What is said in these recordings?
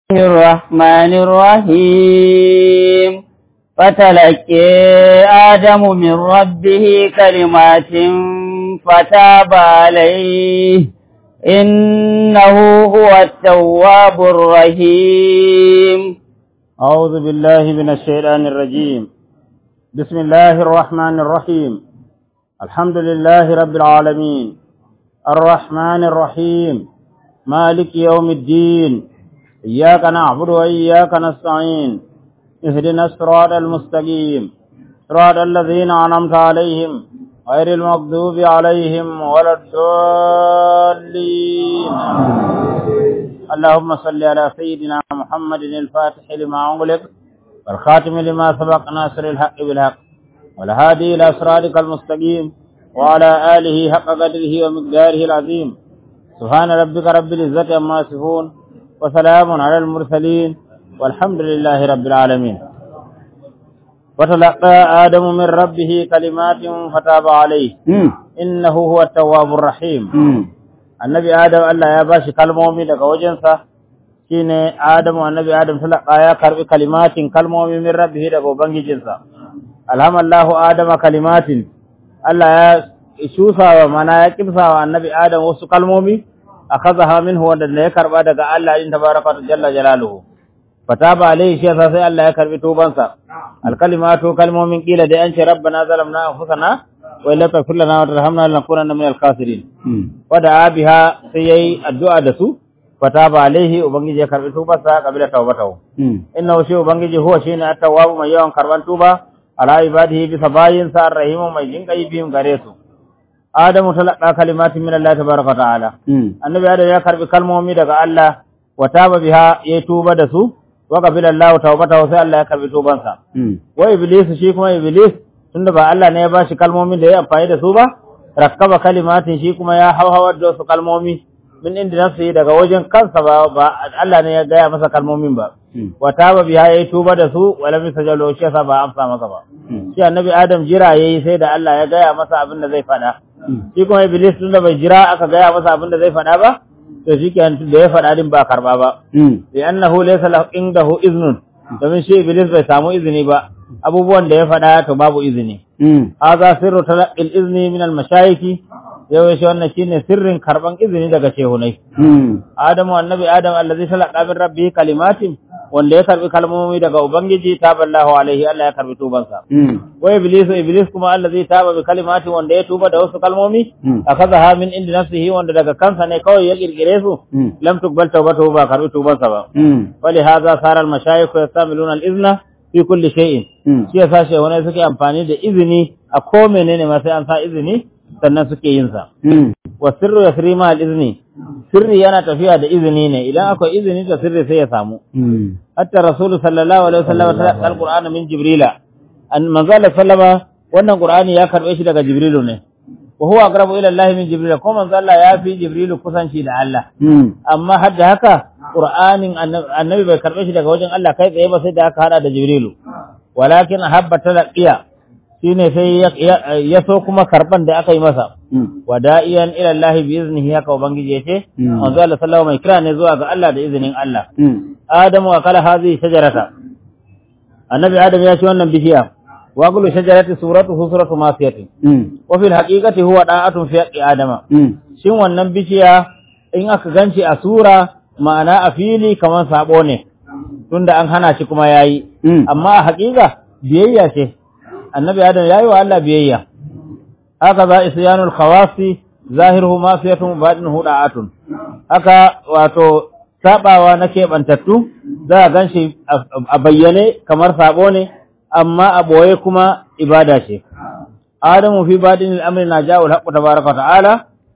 الرحمن الرحيم فتلقي آدم من ربه كلمات فتاب عليه إنه هو التواب الرحيم أعوذ بالله من الشيطان الرجيم بسم الله الرحمن الرحيم الحمد لله رب العالمين الرحمن الرحيم مالك يوم الدين إياك نعبد وإياك نستعين اهدنا الصراط المستقيم صراط الذين أنعمت عليهم غير المغضوب عليهم ولا الضالين اللهم صل على سيدنا محمد الفاتح لما أغلق والخاتم لما سبق ناصر الحق بالحق والهادي إلى صراطك المستقيم وعلى آله حق قدره ومقداره العظيم سبحان ربك رب العزة عما يصفون وسلام على المرسلين والحمد لله رب العالمين وتلقى آدم من ربه كلمات فتاب عليه إنه هو التواب الرحيم النبي آدم الله يا باشي كلمومي daga wajensa shine Adamu annabi Adam talaka ya karbi kalimatin kalmomi min rabbihi daga ubangijinsa alhamallahu adama kalimatin Allah ya shusawa mana ya kimsawa annabi Adam wasu kalmomi akazaha minhu wanda ya karba daga Allah in tabaraka jalla jalaluhu fataba alaihi shi yasa sai Allah ya karbi tubansa alkalimatu kalmomin kila da an ce rabbana zalamna anfusana wa illa taghfir lana wa tarhamna lanakunanna minal khasirin wada biha sai yayi addu'a da su fataba alaihi ubangiji ya karbi tubarsa kabila tawbatahu innahu shi ubangiji huwa shine at-tawwab mai yawan karban tuba ala ibadihi bisa bayin sa arrahimu mai jinkai biyun gare su adamu talaqa kalimatin min Allah tabaraka ta'ala annabi adam ya karbi kalmomi daga Allah wa taba biha ya tuba da su wa qabila Allah tawbatahu sai Allah ya karbi tubansa wa iblis shi kuma iblis tunda ba Allah ne ya bashi kalmomin da ya amfani da su ba rakkaba kalimatin shi kuma ya hauhawar da su kalmomi min inda nafsi daga wajen kansa ba ba Allah ne ya gaya masa kalmomin ba wa taba biha yayi tuba da su wala bi sajalo shi yasa ba amsa masa ba shi annabi adam jira yayi sai da Allah ya gaya masa abin da zai faɗa shi kuma iblis tunda bai jira aka gaya masa abin da zai faɗa ba to shi ke da ya faɗa din ba karba ba li annahu laysa lahu indahu iznun domin shi iblis bai samu izini ba abubuwan da ya faɗa to babu izini hadha sirru talaqqil izni min al mashayikh yau shi wannan shine sirrin karban izini daga shehunai adamu annabi adam allazi talaqa min rabbi kalimatin wanda ya karbi kalmomi daga ubangiji taballahu alaihi Allah ya karbi tubansa wa iblis iblis kuma allazi taba bi kalimatin wanda ya tuba da wasu kalmomi akazaha min indi nafsihi wanda daga kansa ne kawai ya kirkire su lam tuqbal tawbatu ba karbi tubansa ba wali hadha sara al mashayikh yastamiluna al izna fi kulli shay'in shi yasa shehunai suke amfani da izini a ko menene ma sai an sa izini sannan suke yin sa wa sirru yasri ma al izni sirri yana tafiya da izini ne idan akwai izini da sirri sai ya samu hatta rasulu sallallahu alaihi wasallam ta alqur'ana min jibrila an manzala sallama wannan qur'ani ya karbe shi daga jibrilu ne wa huwa aqrabu ila allahi min jibrila ko manzala ya fi jibrilu kusanci da Allah amma har da haka qur'anin annabi bai karbe shi daga wajen Allah kai tsaye ba sai da aka hada da jibrilu walakin habba talaqiya shine sai ya so kuma karban da aka yi masa wada'iyan ila Allah bi iznihi haka ubangiji yace manzo Allah sallallahu mai kira ne zuwa ga Allah da izinin Allah Adamu wa kala hazi shajarata annabi Adam ya ci wannan bishiya wa kullu shajarati suratuhu suratu masiyati wa fil haqiqati huwa da'atun fi haqqi adama shin wannan bishiya in aka ganci a sura ma'ana a fili kamar sabo ne tunda an hana shi kuma yayi amma a haƙiƙa biyayya ce annabi adam yayi wa Allah biyayya haka za isyanul khawasi zahiruhu mafiyatun batinuhu da'atun haka wato sabawa na keɓantattu za a ganshi a bayyane kamar sabo ne amma a boye kuma ibada ce adamu fi badin al'amri na jawo alhaqqu tabaraka ta'ala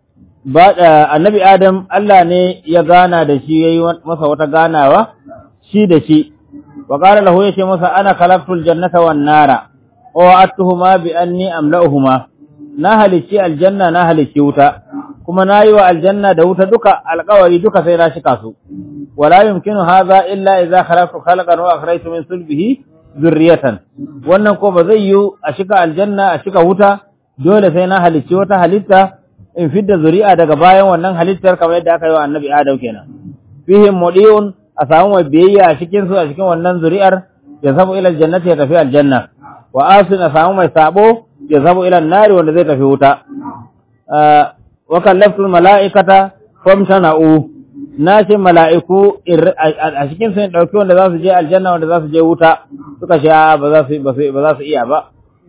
annabi adam Allah ne ya gana da shi yayi masa wata ganawa shi da shi wa qala lahu yace masa ana khalaqtul jannata wan nara wa'atuhuma bi anni amla'uhuma na halicci aljanna na halicci wuta kuma nayi wa aljanna da wuta duka alƙawari duka sai na shika su wala yumkinu hadha illa idza khalaqtu khalqan wa akhrajtu min sulbihi zurriyatan wannan ko ba zai yi a shika aljanna a shika wuta dole sai na halicci wata halitta in fidda zuri'a daga bayan wannan halittar kamar yadda aka yi wa annabi adam kenan fihim mudiun a samu mai biyayya a cikin su a cikin wannan zuri'ar ya zabu ila aljannati ya tafi aljanna wa asin a samu mai sabo ya zabu ila nari wanda zai tafi wuta wa kallaftul mala'ikata famtana'u na ce mala'iku a cikin sun ɗauki wanda za su je aljanna wanda za su je wuta suka ce ba za su ba za su iya ba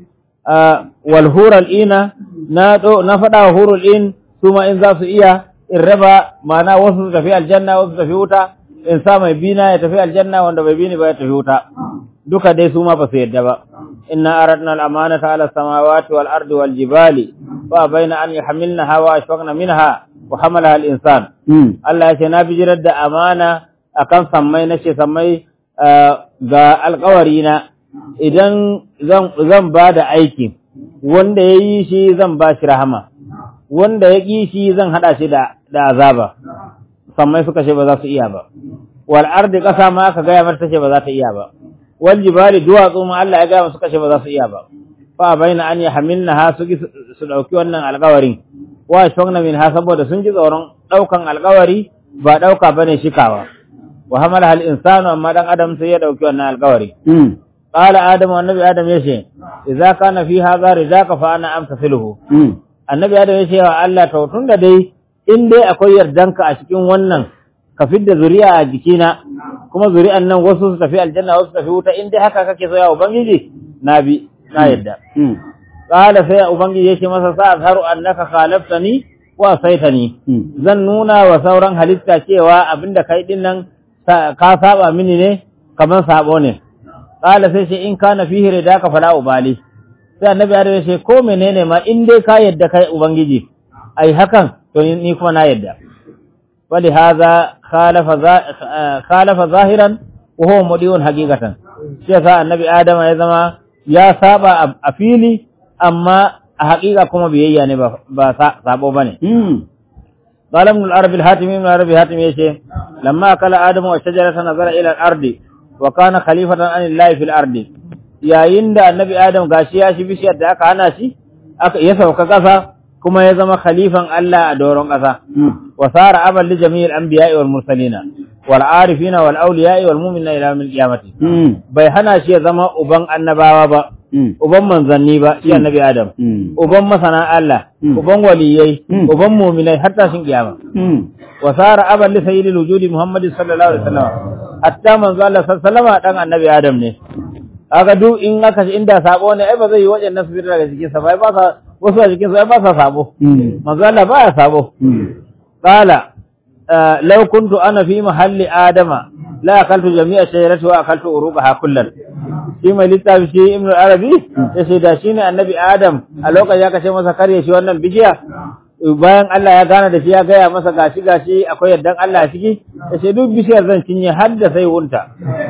wal hural ina na na faɗa wa hurul in su ma in za su iya in raba ma'ana wasu su tafi aljanna wasu su tafi wuta in sa mai bina ya tafi aljanna wanda bai bini ba ya tafi wuta duka dai su ma ba su yadda ba inna aradna al-amanata ala samawati wal ardi wal jibali fa baina an yahmilnaha wa ashfaqna minha wa hamalaha al-insan Allah ya ce na bijirar da amana akan sammai nace sammai ga alƙawari na idan zan zan ba da aiki wanda ya yi shi zan ba shi rahama wanda ya ƙi shi zan haɗa shi da azaba sammai suka ce ba za su iya ba wal ardi ƙasa ma aka gaya mata ce ba za ta iya ba wal jibali duwatsu ma Allah ya gaya suka ce ba za su iya ba fa baina an yahmilna ha su su dauki wannan alƙawarin wa shawna min ha saboda sun ji tsoron daukan alƙawari ba dauka bane shikawa wa hamala hal insanu amma dan adam sai ya dauki wannan alƙawari qala adam annabi adam yace idza kana fi hadha ridaka fa ana amtasiluhu annabi adam yace wa Allah to tunda dai in dai akwai yardanka a cikin wannan ka fidda zuri'a a jikina kuma zuri'an nan wasu su tafi aljanna wasu su tafi wuta in dai haka kake so ya ubangiji na bi na yadda qala sai ubangiji yace masa sa azharu annaka khalaftani wa saitani zan nuna wa sauran halitta cewa abinda kai din nan ka saba mini ne kamar sabo ne qala sai ce in kana fihi ridaka fala ubali sai annabi ya ce ko menene ma in dai ka yadda kai ubangiji ai hakan to ni kuma na yadda ولهذا خالف خالف ظاهرا وهو مديون حقيقة شيخ النبي آدم يا زما يا سابا أفيلي أما حقيقة كما بيئي يعني بسابو بني قال ابن العربي الحاتمي ابن العربي الحاتمي يشي لما أكل آدم والشجرة نظر إلى الأرض وكان خليفة عن الله في الأرض يا يند النبي آدم غاشي ياشي بشي أدعك أنا شي يسوك كذا kuma ya zama khalifan Allah a doron ƙasa wa sara amal li jami'il anbiya'i wal mursalina wal arifina wal awliya'i wal mu'minina ila yawmil qiyamati bai hana shi ya zama uban annabawa ba uban manzanni ba shi annabi adam uban masana Allah uban waliyai uban mu'minai har tashin kiyama wa sara amal li sayyidil wujudi muhammadin sallallahu alaihi wasallam hatta manzo Allah sallallahu alaihi wasallam dan annabi adam ne kaga duk in aka inda sabo ne ai ba zai yi wajen nasu daga cikin sa ba ba sa wasu a jikinsu ai ba sa sabo manzo Allah ba ya sabo qala law kuntu ana fi mahalli adama la akaltu jami'a shajarati wa akaltu urubaha kullan shi mai littafi shi ibnu arabi ya ce da shine annabi adam a lokacin ya kace masa karye shi wannan bishiya bayan Allah ya gane da shi ya gaya masa gashi gashi akwai yardan Allah a ciki ya ce duk bishiyar zan cinye har da sai wunta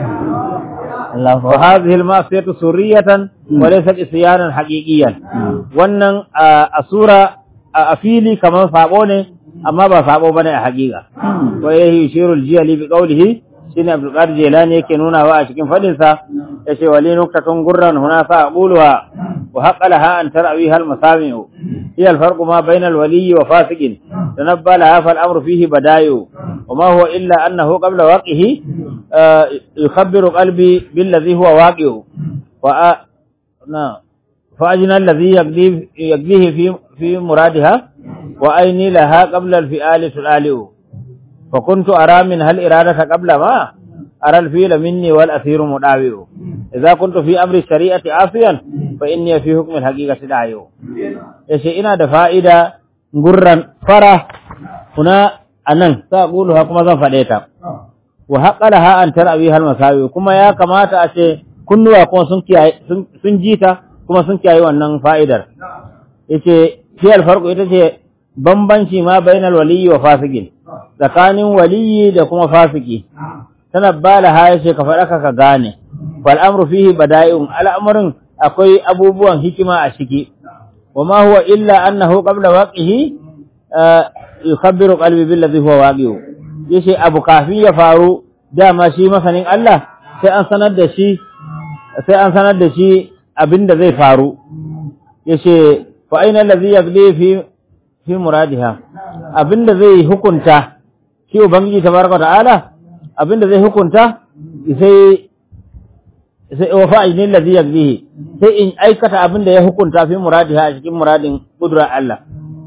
وهذه المعصية سرية وليست إسيانا حقيقيا wannan a sura a fili kamar sabo ne amma ba sabo bane a haƙiƙa wa yahi yushiru al-jiyali bi qawlihi shine Abdul Qadir Jilani yake nuna wa a cikin fadin sa yace wali nuktatun gurran huna sa aquluha wa haqqalaha an tarwiha al-masami'u hiya al-farqu ma bayna al-wali wa fasiqin tanabbalaha fal amru fihi badayu وما هو إلا أنه قبل واقعه يخبر قلبي بالذي هو واقع فأجنى الذي يقضيه في في مرادها وأيني لها قبل الفئال تلالئ فكنت أرى منها الإرادة قبل ما أرى الفيل مني والأثير مداوئ إذا كنت في أمر الشريعة عاصيا فإني في حكم الحقيقة داعي يشيئنا دفائدة غرا فرح هنا anan sa ha kuma zan faɗe ta wa haqqalaha an tarawi hal masawi kuma ya kamata a ce kunnuwa kuma sun kiyaye sun jita kuma sun kiyaye wannan fa'idar yace shi alfarqu ita ce bambanci ma bainal waliyyi wa fasikin tsakanin waliyyi da kuma fasiki tanabbala ha yace ka faɗa ka gane wal amru fihi bada'i'un al'amarin akwai abubuwan hikima a ciki wa ma huwa illa annahu qabla waqihi yukhabbiru qalbi billazi huwa waqi'u yace abu kafin ya faru dama shi masanin Allah sai an sanar da shi sai an sanar da shi abinda zai faru yace fa aina allazi yaqdi fi fi muradiha abinda zai hukunta shi ubangiji tabaraka ta'ala abinda zai hukunta sai sai wa fa'ilin ladhi yaqdihi sai in aikata abinda ya hukunta fi muradiha a cikin muradin kudura Allah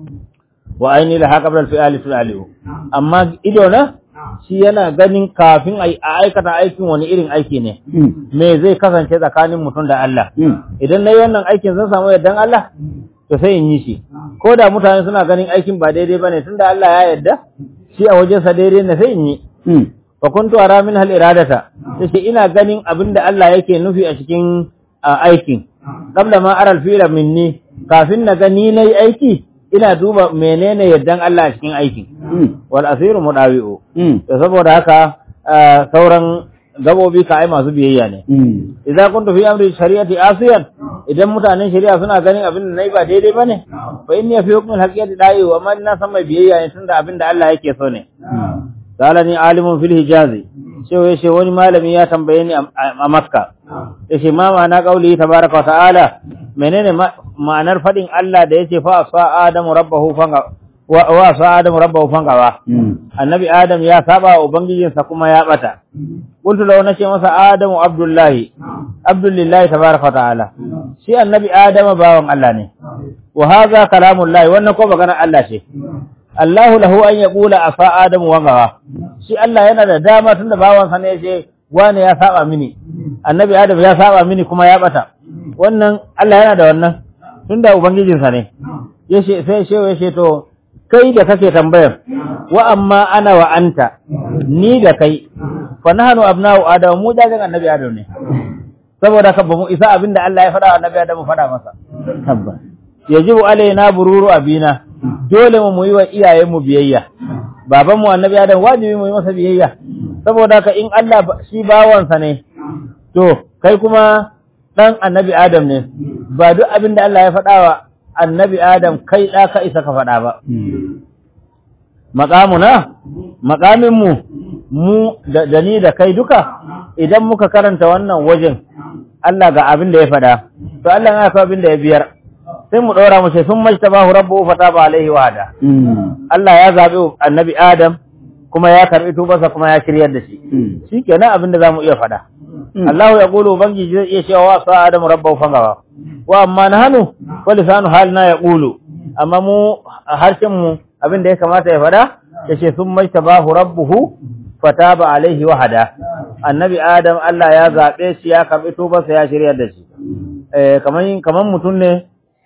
wa aini la haqabla al-fi'ali fi'alihu amma ido na shi yana ganin kafin a aikata aikin wani irin aiki ne me zai kasance tsakanin mutum da Allah idan nayi wannan aikin zan samu yardan Allah to sai in yi shi ko da mutane suna ganin aikin ba daidai bane tunda Allah ya yarda shi a wajensa daidai ne sai in yi fa kuntu ara min hal iradata yace ina ganin abinda Allah yake nufi a cikin aikin qabla ma ara al fi'la minni kafin na gani nayi aiki ina duba menene yardan Allah a cikin aikin wal asiru mudawi'u to saboda haka sauran gabobi ka ai masu biyayya ne idza kuntu fi amri shari'ati asiyan idan mutanen shari'a suna ganin abin da nayi ba daidai bane fa inni fi hukmi al-haqiqati da'i wa man na san mai biyayya ne tunda abin da Allah yake so ne salani alimun fil hijazi sai yace wani malami ya tambaye ni a Makka yace ma ma'ana qauli tabaraka wa ta'ala menene ma'anar fadin Allah da yace fa sa adamu rabbahu fanga wa sa adamu rabbahu fangawa annabi adam ya saba wa ubangijinsa kuma ya bata qultu law nace masa adamu abdullahi abdullahi tabaraka wa ta'ala shi annabi adama bawan Allah ne wa hadha kalamullahi wannan ko maganar Allah ce Allahu lahu an yaqula afa adamu wangawa shi Allah yana da dama tunda bawansa ne yace wane ya saba mini annabi adam ya saba mini kuma ya bata wannan Allah yana da wannan tunda ubangijinsa ne yace sai shewa yace to kai da kake tambayar wa amma ana wa anta ni da kai fa nahnu abna'u adam mu dajin annabi adam ne saboda ka ba mu isa abinda Allah ya faɗa wa annabi adam mu faɗa masa tabbas yajibu alaina bururu abina dole mu yi wa iyayen mu biyayya baban mu annabi adam wajibi mu yi masa biyayya saboda ka in Allah shi bawansa ne to kai kuma dan annabi adam ne ba duk abinda Allah ya faɗa wa annabi Adam kai ɗa ka isa ka faɗa ba. Maƙamuna, maƙaminmu, mu da ni da kai duka, idan muka karanta wannan wajen, Allah ga abin da ya faɗa, to Allah ya kawo abin da ya biyar, sai mu ɗora mu ce sun majta ba rabbu fata ba alaihi wahada. Allah ya zaɓi annabi Adam, kuma ya karɓi tubarsa kuma ya shiryar da shi. Shi kenan abin da za mu iya faɗa. Allah ya ƙulu Ubangiji zai iya cewa wa sa Adam rabbahu fangawa. wa amma na hannu wa lisanu halina ya ƙulu amma mu harshen mu abin da ya kamata ya fada ya ce sun mai tabahu rabbuhu fataba alaihi wahada annabi adam Allah ya zaɓe shi ya karɓi tubarsa ya shirya da shi kamar kamar mutum ne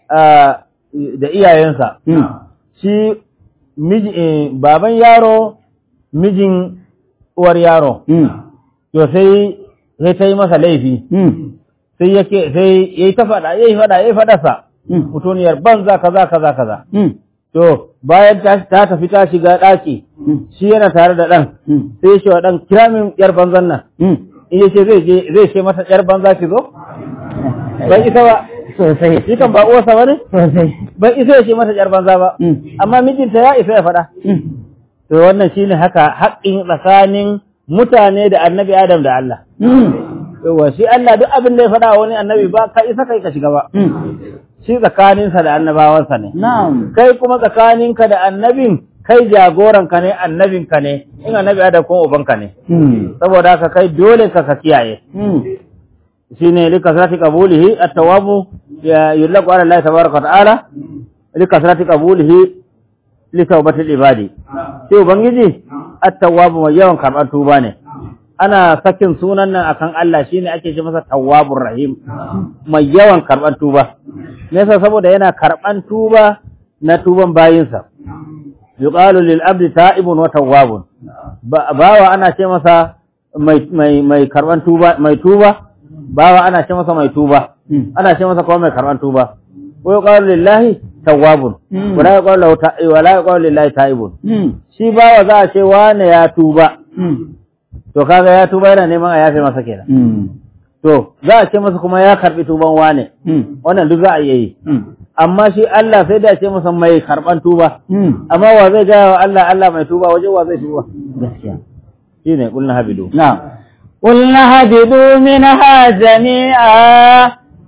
da iyayensa shi miji baban yaro mijin uwar yaro to sai sai ta yi masa laifi sai yake sai yayi ta fada yayi fada yayi fada sa mutuniyar banza kaza kaza kaza to bayan ta ta tafi ta shiga daki shi yana tare da dan sai shi wa dan kira min yar banzan nan in yace zai je zai ce mata yar banza ki zo bai isa ba sosai shi kan ba uwarsa bane sosai bai isa ya ce mata yar banza ba amma mijinta ya isa ya fada to wannan shine haka haƙƙin tsakanin mutane da annabi Adam da Allah yawa shi Allah duk abin da ya faɗa wani annabi ba ka isa kai ka shiga ba shi tsakaninsa da annabawansa ne na'am kai kuma tsakaninka da annabin kai jagoranka ne annabinka ne in annabi Adam kuma ubanka ne saboda haka kai dole ka ka kiyaye shine likasrati qabulihi at-tawabu ya yulaqu ala Allah tabaaraka wa ta'ala likasrati qabulihi li tawbatil ibadi sai ubangiji at-tawwabu mai yawan karɓar tuba ne ana sakin sunan nan akan Allah shine ake ce masa tawwabur rahim mai yawan karɓar tuba nesa saboda yana karɓan tuba na tuban bayinsa yuqalu lil abdi ta'ibun wa tawwabun bawa ana ce masa mai mai mai karɓan tuba mai tuba bawa ana ce masa mai tuba ana ce masa kuma mai karɓan tuba wa yuqalu lillahi tawwabun wa la yuqalu lahu ta'i wa la yuqalu lillahi ta'ibun shi bawa za a ce wane ya tuba to kaga ya tuba yana neman a yafe masa kenan to za a ce masa kuma ya karbi tuban wane wannan duk za a iya yi amma shi Allah sai da ya ce masa mai karban tuba amma wa zai gaya wa Allah Allah mai tuba waje wa zai tuba gaskiya shine kullu habidu na'am قلنا هبطوا منها جميعا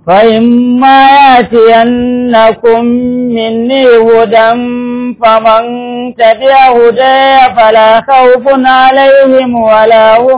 فإما يأتينكم مني هدى فمن تبع هداي فلا خوف عليهم ولا هم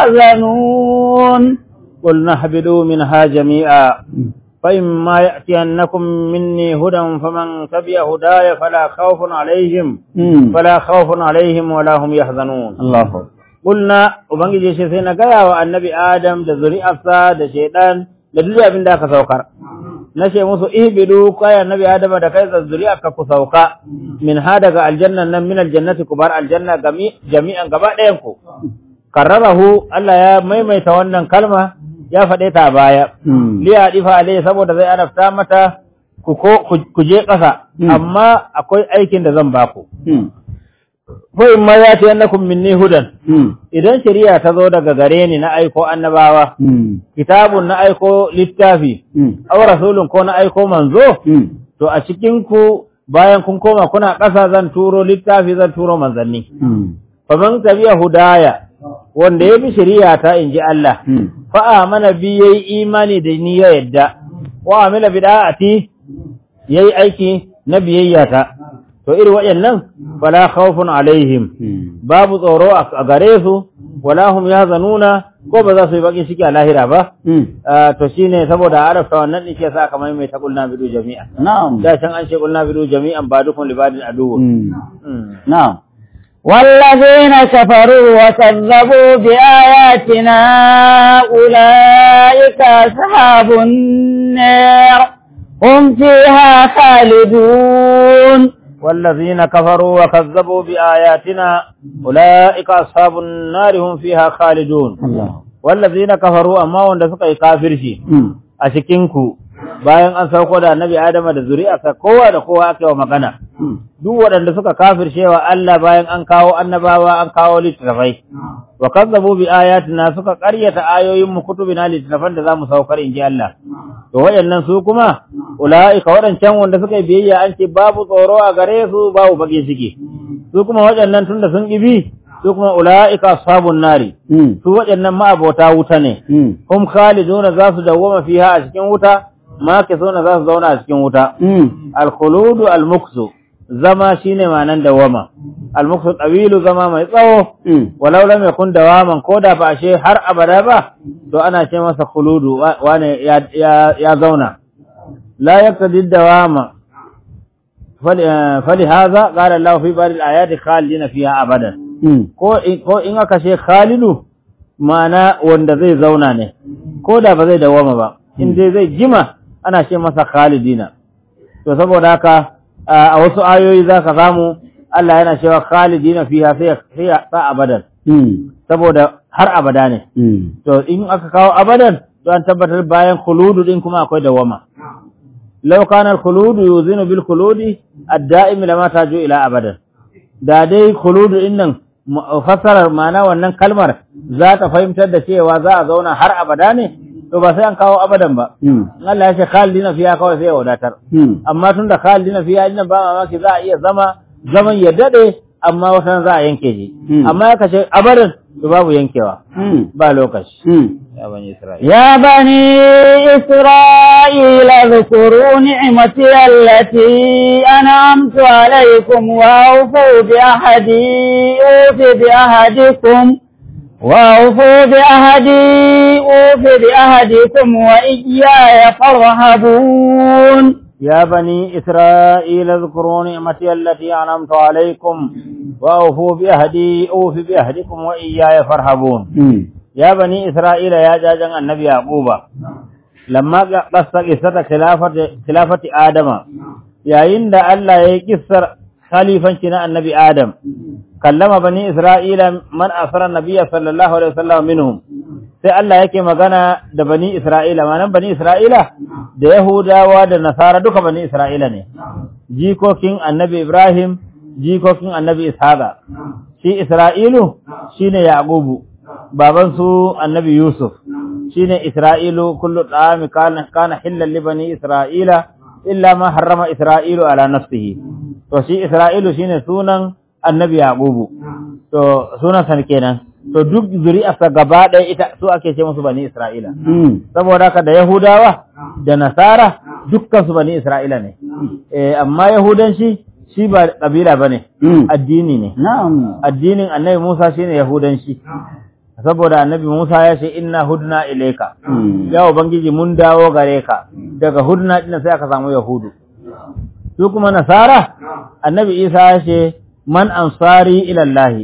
يحزنون قل نهبلوا منها جميعا فإما يأتينكم مني هدى فمن تبع هداي فلا خوف عليهم فلا خوف عليهم ولا هم يحزنون الله أكبر Kulna Ubangiji shi sai na gaya wa annabi Adam da zuri'arsa da shaidan da duk abin da aka saukar. Na ce musu ihbidu kai annabi Adam da kai da zuri'arka ku sauka min ha daga aljannan nan min aljannati ku bar aljanna gami jami'an gaba ɗayan ku. Karrarahu Allah ya maimaita wannan kalma ya faɗe ta a baya. Liya difa alai saboda zai arafta mata ku ko ku je ƙasa amma akwai aikin da zan baku. Ko in ma ya ce annakum minni hudan idan shari'a ta zo daga gare ni na aiko annabawa, kitabun na aiko littafi, aw rasulun ko na aiko manzo, to a cikin ku bayan kun koma kuna ƙasa zan turo littafi zan turo manzanni. Fa man tabi'a hudaya wanda ya bi shari'a ta in ji Allah, fa amana bi yayi imani da ni ya yadda, wa amila bid'ati yayi aiki na biyayya ta. To iri waɗannan fala khawfun alaihim babu tsoro a gare su wala hum yahzanuna ko ba za su yi bakin ciki a lahira ba to shine saboda arafta wannan din ke sa kamar mai ta kulna bidu jami'a na'am da can an ce kulna bidu jami'an ba dukun libadin aduwu na'am والذين كفروا وكذبوا بآياتنا أولئك أصحاب النار هم فيها خالدون والذين كفروا وكذبوا بآياتنا أولئك أصحاب النار هم فيها خالدون الله والذين كفروا أما وند suka yi kafirci a cikin ku bayan an sauko da annabi Adam da zuri'arsa kowa da kowa aka yi wa magana duk waɗanda suka kafirce wa Allah bayan an kawo annabawa an kawo littattafai wa kazzabu bi ayatina suka ƙaryata ayoyin mu kutubina littattafan da zamu saukar inji Allah to waɗannan su kuma ulaika waɗancan wanda suka yi biyayya an ce babu tsoro a gare su babu bakin ciki su kuma waɗannan tunda sun ƙibi su kuma ulaika ashabun nari su waɗannan ma'abota wuta ne hum khaliduna za su dawwama fiha a cikin wuta ma ke sona za su zauna a cikin wuta al-khuludu al-muksu zama shine ma'anan dawama al-muksu tawilu zama mai tsawo walau lam yakun dawaman ko da ba she har abada ba to ana ce masa khuludu wane ya ya zauna la yaqtadi dawama fali hadha qala Allah fi bari al-ayati khalidina fiha abadan ko ko in aka ce khalidu ma'ana wanda zai zauna ne ko da ba zai dawama ba in dai zai jima ana ce masa khalidina to saboda haka a wasu ayoyi za ka samu Allah yana cewa khalidina fiha sai sa abadan saboda har abada ne to in aka kawo abadan to an tabbatar bayan khuludu din kuma akwai dawama law kana al-khuludu yuzinu bil khuludi ad-da'im lama taju ila abadan da dai khuludu din nan fassarar ma'ana wannan kalmar za ta fahimtar da cewa za a zauna har abada ne to ba sai an kawo abadan ba Allah ya ce khalidina fiya kawai sai ya wadatar amma tunda khalidina fiya ina ba mamaki za a iya zama zaman ya dade amma wata za a yanke shi amma ya kace abadan to babu yankewa ba lokaci ya bani isra'ila يا بني إسرائيل اذكروا نعمتي التي أنعمت عليكم وأوفوا بعهدي أوف بعهدكم وأوفوا بعهدي أوف بعهدكم وإياي فارهبون يا بني إسرائيل اذكروا نعمتي التي أنعمت عليكم وأوفوا بأهدي أوف بأهدكم وإياي فارهبون يا بني إسرائيل يا جاجن النبي يعقوب لما قص قصة خلافة خلافة آدم يا عند الله يكسر خليفة النبي آدم كلم بني إسرائيل من أسر النبي صلى الله عليه وسلم منهم sai Allah yake magana da bani Isra'ila, manan bani Isra'ila da Yahudawa da Nasara duka bani Isra'ila ne, jikokin annabi Ibrahim, jikokin annabi Ishaqa. Shi Isra'ilu shi ne Yaƙubu, babansu annabi Yusuf, shi ne Isra'ilu kullu ɗami kana hillan li bani Isra'ila, illa ma harrama Isra'ilu ala nafsihi. To shi Isra'ilu shi ne sunan annabi Yaƙubu, to sunan sa kenan. to duk zuri'arsa gaba ɗaya ita su ake ce musu bani Isra'ila Mm. saboda haka da Yahudawa da Nasara dukkan su bani Isra'ila ne eh amma Yahudanci shi ba kabila bane Mm. addini ne Na'am. addinin Annabi Musa shine Yahudanci saboda Annabi Musa ya ce inna hudna ilayka Mm. ya ubangiji mun dawo gare ka daga hudna din sai aka samu Yahudu su kuma Nasara Annabi Isa ya ce man ansari ila Allah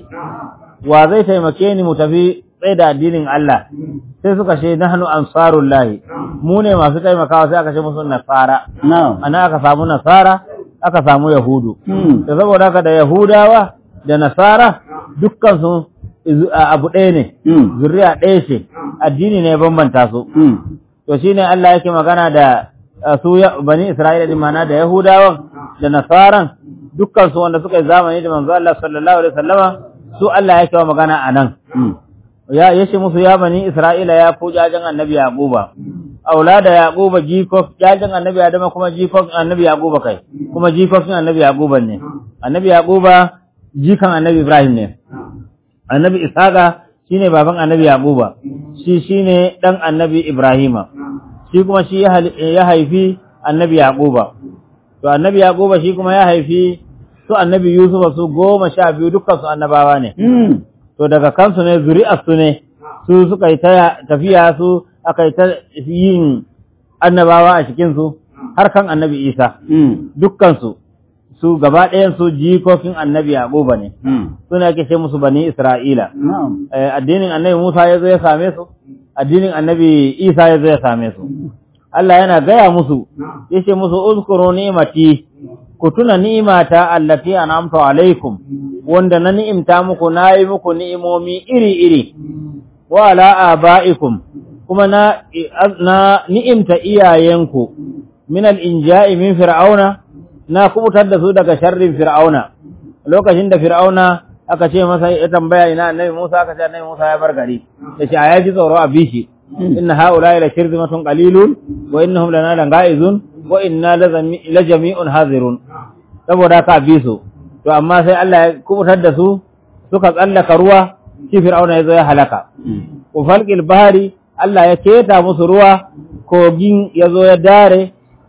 wa zai taimake ni mu tafi tsaye da addinin Allah sai suka ce nahnu ansarullahi mu ne masu taimakawa sai aka ce musu nasara Na'am. ana aka samu nasara aka samu yahudu Mm. da saboda haka da yahudawa da nasara dukkan su izu- a- abu ɗaya ne Mm. zuriya ɗaya ce addini ne ya bambanta su Mm. to shine Allah yake magana da uh, su ya- bani Isra'ila din mana da Yahudawan da Nasaran dukkan su wanda suka yi zamani da manzo Allah sallallahu alaihi wasallama su Allah yake wa magana anan Mm. ya yace musu ya bani Isra'ila ya ku jajan annabi Yaquba aulada Yaquba jikof jajan annabi Adama kuma jikof annabi Yaquba kai kuma jikofin annabi Yaquba ne annabi Yaquba jikan annabi Ibrahim ne annabi Ishaqa shine baban annabi Yaquba shi shine dan annabi Ibrahima shi kuma shi ya hal- ya haifi annabi Yaquba to annabi Yaquba shi kuma ya haifi su annabi Yusuf su goma sha biyu dukkan su annabawa ne Mm. to daga kansu ne zuri'ar su ne su suka yi ta tafiya su aka yi ta yin annabawa a cikin su har kan annabi Isa Mm. dukkan su su gaba ɗayan su jikokin annabi Yaquba ne Mm. suna ake ce musu bani Isra'ila Na'am. Eh, addinin annabi Musa ya zo ya same su addinin annabi Isa ya zo ya same su Allah yana gaya musu yace musu uzkuru ni'mati ku tuna ni'imata allati an'amtu alaikum wanda na ni'imta muku nayi muku ni'imomi iri-iri wa ala aba'ikum kuma na na ni'imta iyayenku min al-inja'i min fir'auna na kubutar da su daga sharrin fir'auna lokacin da fir'auna aka ce masa ya tambaya ina annabi Musa aka ce annabi Musa ya bar gari yace a yaji tsoro a bishi inna haula la kirzimatun qalilun wa innahum lana langa'izun wa inna la jami'un hazirun saboda ka bi su to amma sai Allah ya kubutar da su suka tsallaka ruwa shi fir'auna ya zo ya halaka Mm. wa falqil bahari Allah ya keta musu ruwa kogin ya zo ya dare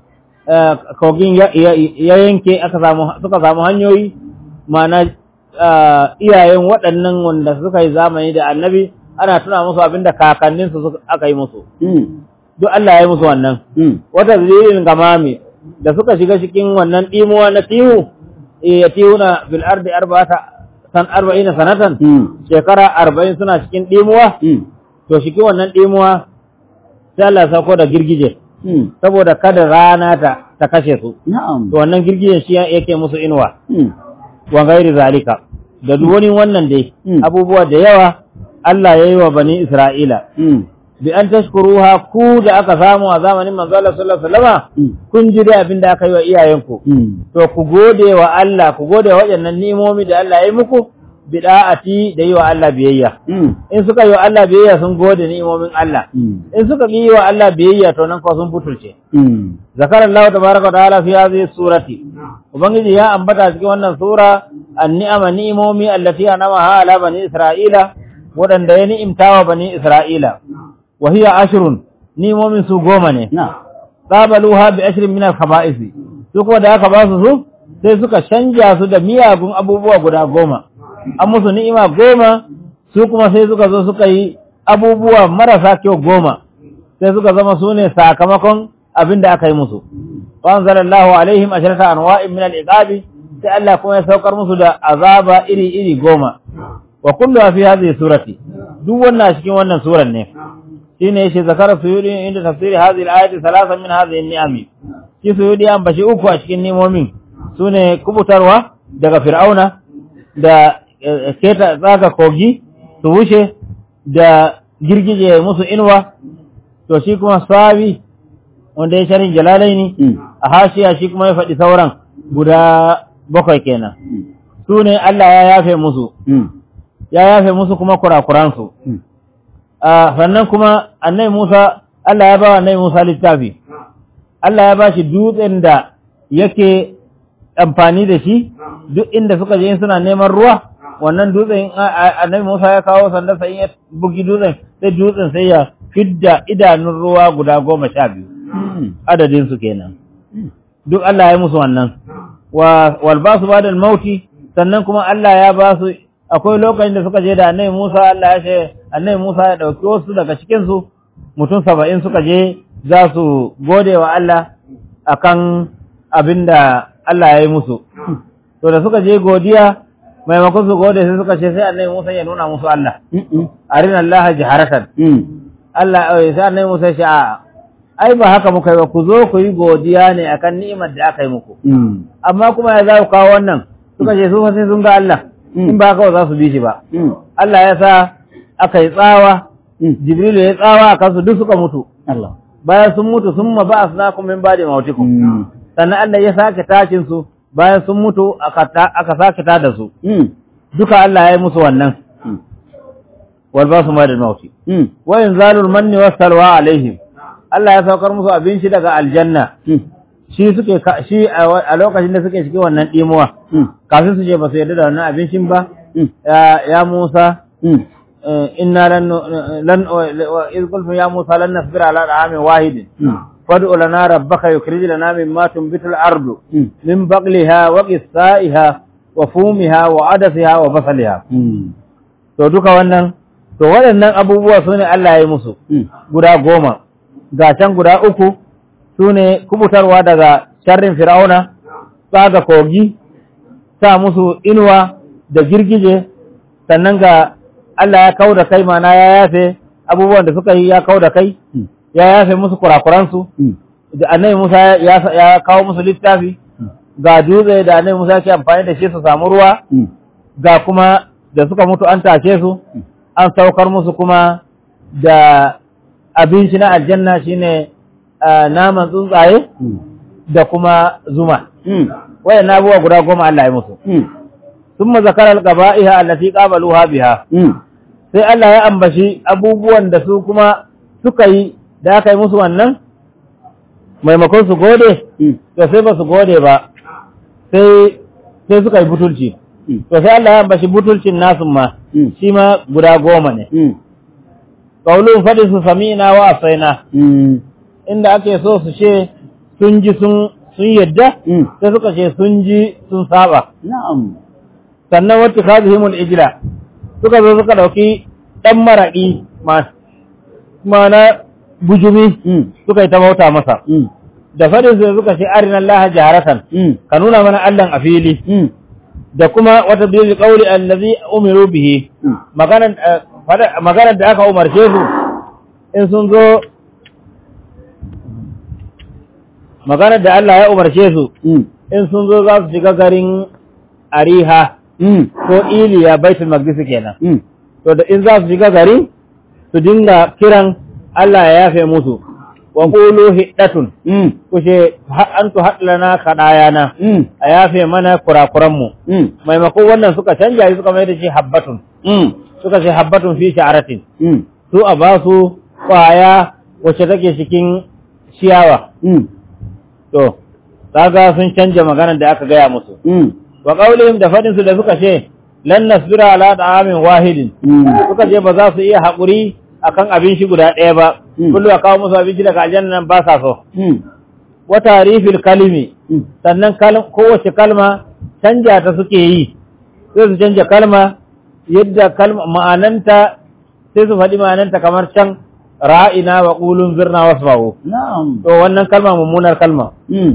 eh, kogin ya ya- ya yanke aka samu suka samu hanyoyi ma'ana eh, iyayen waɗannan wanda suka yi zamani da annabi ana tuna musu abinda kakanninsu suka- aka yi musu Mm. duk Allah ya yi musu wannan Mm. wata zilin gamami da suka shiga cikin wannan ɗimuwa na tihu ya tihu na fil ardi arba'ata san arba'ina sanatan Mm. shekara arba'in suna cikin ɗimuwa Mm. to shi wannan ɗimuwa sai Allah ya sauko da girgije Mm. saboda kada rana ta ta kashe su Na'am. to wannan girgijen shi yake musu inuwa Mm. wa gairi zalika da duk wani wannan dai Mm. abubuwa da yawa Allah ya yi wa bani Isra'ila Mm. bi an tashkuruha ku da aka samu a zamanin manzo Allah sallallahu alaihi wasallama Mm. kun ji da abin da aka yi wa iyayenku Mm. to ku gode wa Allah ku gode wa waɗannan ni'imomi da Allah ya yi muku bida'ati da yi wa Allah biyayya Mm. in suka yi wa Allah biyayya sun gode ni'imomin Allah Mm. in suka yi wa Allah biyayya to nan ko sun butulce Mm. zakar Allah tabaraka wa ta'ala fi hadhihi surati ubangiji ya ambata cikin wannan sura an-ni'ama ni'imomi allati anamaha ala bani isra'ila wadanda ya ni'imtawa bani isra'ila wa hiya ashrun ni'imomin su goma ne Na. qabaluha bi ashrin min al-khaba'ith su kuma da aka ba su su sai suka canja su da miyagun abubuwa guda goma an musu ni'ima goma su kuma sai suka zo suka yi abubuwa marasa kyau goma sai suka zama su ne sakamakon abin da aka yi musu wa anzalallahu alaihim ashrata anwa'in min al-iqabi sai Allah kuma ya saukar musu da azaba iri iri goma wa kullu fi hadhihi surati duk wannan a cikin wannan suran ne shine yace zakara suyudi inda tafsiri hadhihi al-ayati thalathan min hadhihi an-ni'ami shi suyudi an bashi uku a cikin nimomin sune kubutarwa daga fir'auna da eh, keta tsaga kogi su wuce da girgije musu inuwa to shi kuma sabi wanda ya sharin jalalaini Mm. a hashiya shi kuma ya faɗi sauran guda bakwai kenan Mm. su ne Allah ya yafe musu Mm. ya yafe musu kuma kurakuransu Mm. a sannan kuma annai Musa Allah ya ba wa annai Musa littafi Allah ya ba shi dutsen da yake amfani da shi duk inda suka je suna neman ruwa wannan dutsen annabi Musa ya kawo sanda sai ya bugi dutsen sai dutsen sai ya fidda idanun ruwa guda goma sha biyu adadin su kenan duk Allah ya musu wannan wa wal basu bada mauti sannan kuma Allah ya ba su akwai lokacin da suka je da annabi Musa Allah ya ce annabi Musa ya dauki wasu daga cikin su mutum saba'in suka je za su gode wa Allah akan abinda Allah ya yi musu to da suka je godiya maimakon su gode sai suka ce sai annabi Musa ya nuna musu Allah arina Allah jaharatan Allah sai annabi Musa ya ce a ai ba haka muka yi ba ku zo ku yi godiya ne akan ni'imar da aka yi muku amma kuma ya za ku kawo wannan suka ce su fa sai sun ga Allah in ba haka ba za su bi shi ba Allah ya sa aka yi tsawa Jibrilu ya tsawa a kansu duk suka mutu Allah bayan sun mutu sun ma ba asnakum min ba'di mautikum sannan Allah ya sake tashin su bayan sun mutu aka sake ta da su duka Allah ya yi musu wannan wal basu ma da mauti wa inzalul manni was salwa alaihim Allah ya saukar musu abin shi daga aljanna shi suke shi a lokacin da suke cikin wannan dimuwa kafin su je ba su yarda da wannan abincin ba ya Musa inna lan lan iz qultum ya Musa lan nasbira ala ta'amin wahidin فادع لنا ربك يخرج لنا مما تنبت الأرض من بقلها وقثائها وفومها وعدسها وبصلها to duka wannan to waɗannan abubuwa su ne Allah ya yi musu guda goma ga can guda uku su ne kubutarwa daga sharrin fir'auna tsaga kogi sa musu inuwa da girgije sannan ga Allah ya kau da kai mana ya yafe abubuwan da suka yi ya kau da kai ya yafe musu kurakuransu da annabi Musa ya kawo musu littafi ga dutse da annabi Musa ke amfani da shi su samu ruwa ga kuma da suka mutu an tashe su an saukar musu kuma da abinci na aljanna shine naman tsuntsaye da kuma zuma wayan abubuwa guda goma Allah ya musu sun zakara al-qaba'iha allati qabaluha biha sai Allah ya ambashi abubuwan da su kuma suka yi da aka yi musu wannan maimakon su gode to sai ba su gode ba sai sai suka yi butulci to sai Allah ya ambashi butulcin nasu ma shi ma guda goma ne qaulun fadi su sami'na wa asaina inda ake so su ce sun ji sun sun yadda sai suka ce sun ji sun saba na'am sannan wata kazihimul ijla suka zo suka dauki dan maraki ma mana bujumi suka yi ta bauta masa da fadin su suka ce arina Allah jaharatan ka nuna mana Allah a fili da kuma wata bil qawli allazi umiru bihi maganar maganar da aka umarce su in sun zo maganar da Allah ya umarce su in sun zo za su shiga garin Ariha ko Iliya Baitul Maqdis kenan to da in za su shiga gari su dinga kiran Allah ya yafe musu wa qulu hiddatun kushe antu hadlana kadayana a yafe mana kurakuran mu maimakon wannan suka canja suka mai da shi habbatun suka ce habbatun fi sha'aratin su a ba su kwaya wacce take cikin ciyawa to kaga sun canja maganar da aka gaya musu wa qaulihim da fadin su da suka ce lan nasbira ala ta'amin wahidin suka ce ba za su iya haƙuri akan abin shi guda ɗaya ba kullu a kawo musu abinci daga aljanna nan ba sa so wa tarifil kalimi sannan kowace kalma canja ta suke yi sai su canja kalma yadda kalma ma'ananta sai su faɗi ma'ananta kamar can ra'ina wa qulun zirna wasma'u na'am to wannan kalma mummunar kalma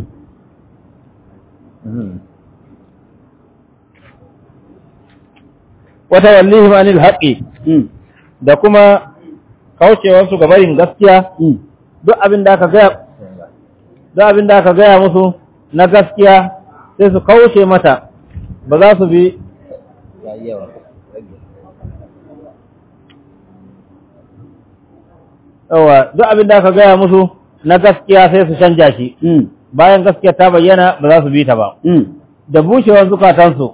wata wallihim anil haqqi da kuma kaucewarsu ga barin gaskiya duk abin da aka gaya duk abin da aka gaya musu na gaskiya sai su kauce mata ba za su bi yawa duk abin da aka gaya musu na gaskiya sai su canja shi bayan gaskiya ta bayyana ba za su bi ta ba da bushewar zukatansu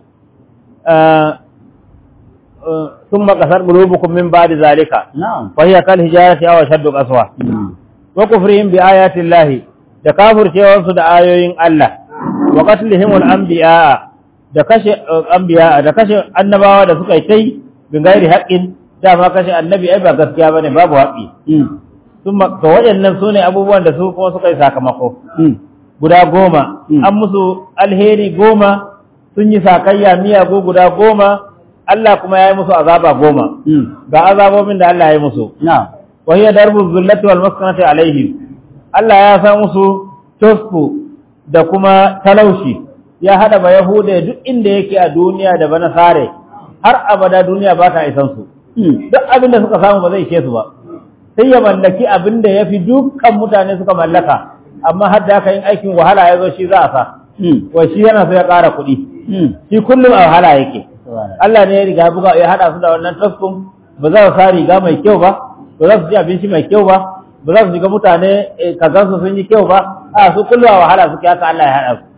ثم قصر قلوبكم من بعد ذلك نعم وهي كالحجارة أو أشد قسوة وكفرهم بآيات الله تكافر شيئا da ayoyin Allah wa qatlihim al-anbiya da da kashe anbiya da kashe annabawa da suka yi tai bin gairi haƙƙin dama kashe annabi ai ba gaskiya bane babu haƙƙi sun ga waɗannan su ne abubuwan da su kuma suka yi sakamako guda goma an musu alheri goma sun yi sakayya miyagu guda goma Allah kuma ya yi musu azaba goma ga azabobin da Allah ya yi musu wa hiya darbu zullati wal maskanati alaihim Allah ya sa musu tosfu da kuma talaushi ya hada ba yahuda duk inda yake a duniya da bana sare har abada duniya ba ta isan su duk abin da suka samu ba zai ishe su ba sai ya mallaki abin da ya fi dukkan mutane suka mallaka amma har da aka yin aikin wahala ya zo shi za a sa wa shi yana so ya ƙara kuɗi shi kullum a wahala yake Allah ne ya riga buga ya hada su da wannan taskun ba za su sa riga mai kyau ba ba za su ci abinci mai kyau ba ba za su shiga mutane kazan su sun yi kyau ba a su kullum a wahala suke haka Allah ya hada su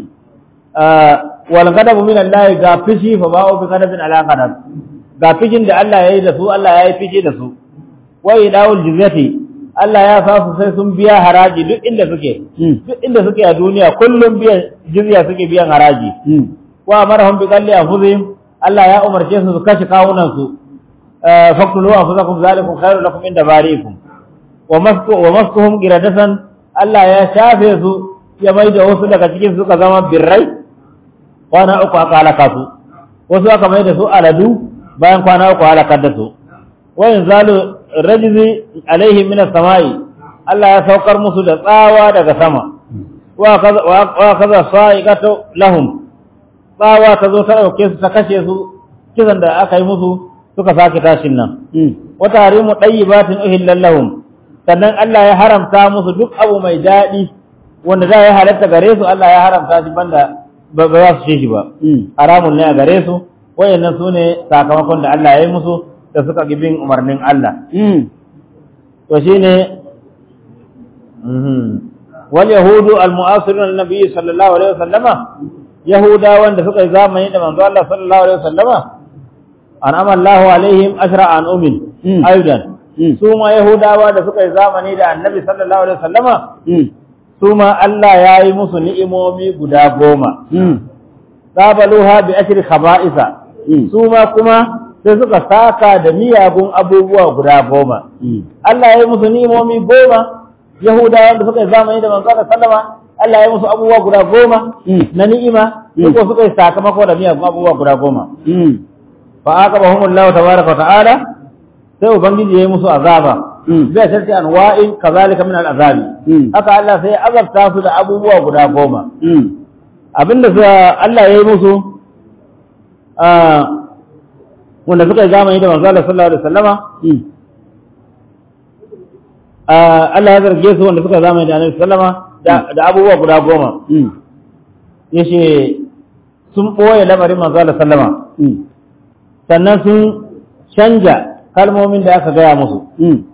wal ghadabu min Allah ga fishi fa ba'u bi ghadabin ala ghadab ga fishin da Allah ya yi da su Allah ya yi fishi da su wa idawul jizyati Allah ya sa su sai sun biya haraji duk inda suke duk inda suke a duniya kullum biyan jizya suke biyan haraji wa amarahum bi qalli anfusihim Allah ya umarce su su kashe kawunan su faqtulu anfusakum zalikum khairul lakum inda bariikum wa masku wa maskuhum qiradatan Allah ya shafe su ya mai da wasu daga cikin suka zama birrai kwana uku aka halaka su wasu aka mai da su aladu bayan kwana uku halakar da su wa yanzalu rajzi alaihim min as-samai Allah ya saukar musu da tsawa daga sama wa kaza wa kaza sa'iqatu lahum tsawa ta zo ta dauke su ta kashe su kisan da aka yi musu suka sake tashin nan wa tahrimu tayyibatin uhillal lahum sannan Allah ya haramta musu duk abu mai dadi wanda za ya halatta gare su Allah ya haramta shi banda ba za su shi ba haramun ne a gare su wayannan su ne sakamakon da Allah ya yi musu da suka ki bin umarnin Allah. To shi ne, wal Yahudu al-mu'asirun al-Nabi sallallahu Alaihi wasallama, Yahuda wanda suka yi zamani da manzo Allah sallallahu Alaihi wasallama, an amallahu alaihim ashra an umin, ayudan. Su ma Yahudawa da suka yi zamani da annabi sallallahu Alaihi wasallama, su ma Allah ya yi musu ni'imomi guda goma. Sabaluha bi ashri khaba'isa. Su ma kuma sai suka saka da miyagun abubuwa guda goma. Allah ya yi musu ni'imomi goma, Yahudawa da suka yi zamani da manzo Allah sallama, Allah ya yi musu abubuwa guda goma na ni'ima, suka suka yi sakamako da miyagun abubuwa guda goma. Fa aqabahum Allah tabaraka wa ta'ala sai ubangiji ya yi musu azaba. Bai sarki anwa'in kazalika min al'azabi. Haka Allah sai ya azabta su da abubuwa guda goma. Abinda Allah ya yi musu wanda suka yi zamani da manzo Allah sallallahu alaihi wasallama Allah ya zarge su wanda suka zamani da Annabi sallama da abubuwa guda goma yace sun boye lamarin manzo Allah sallama sannan sun canja kalmomin da aka gaya musu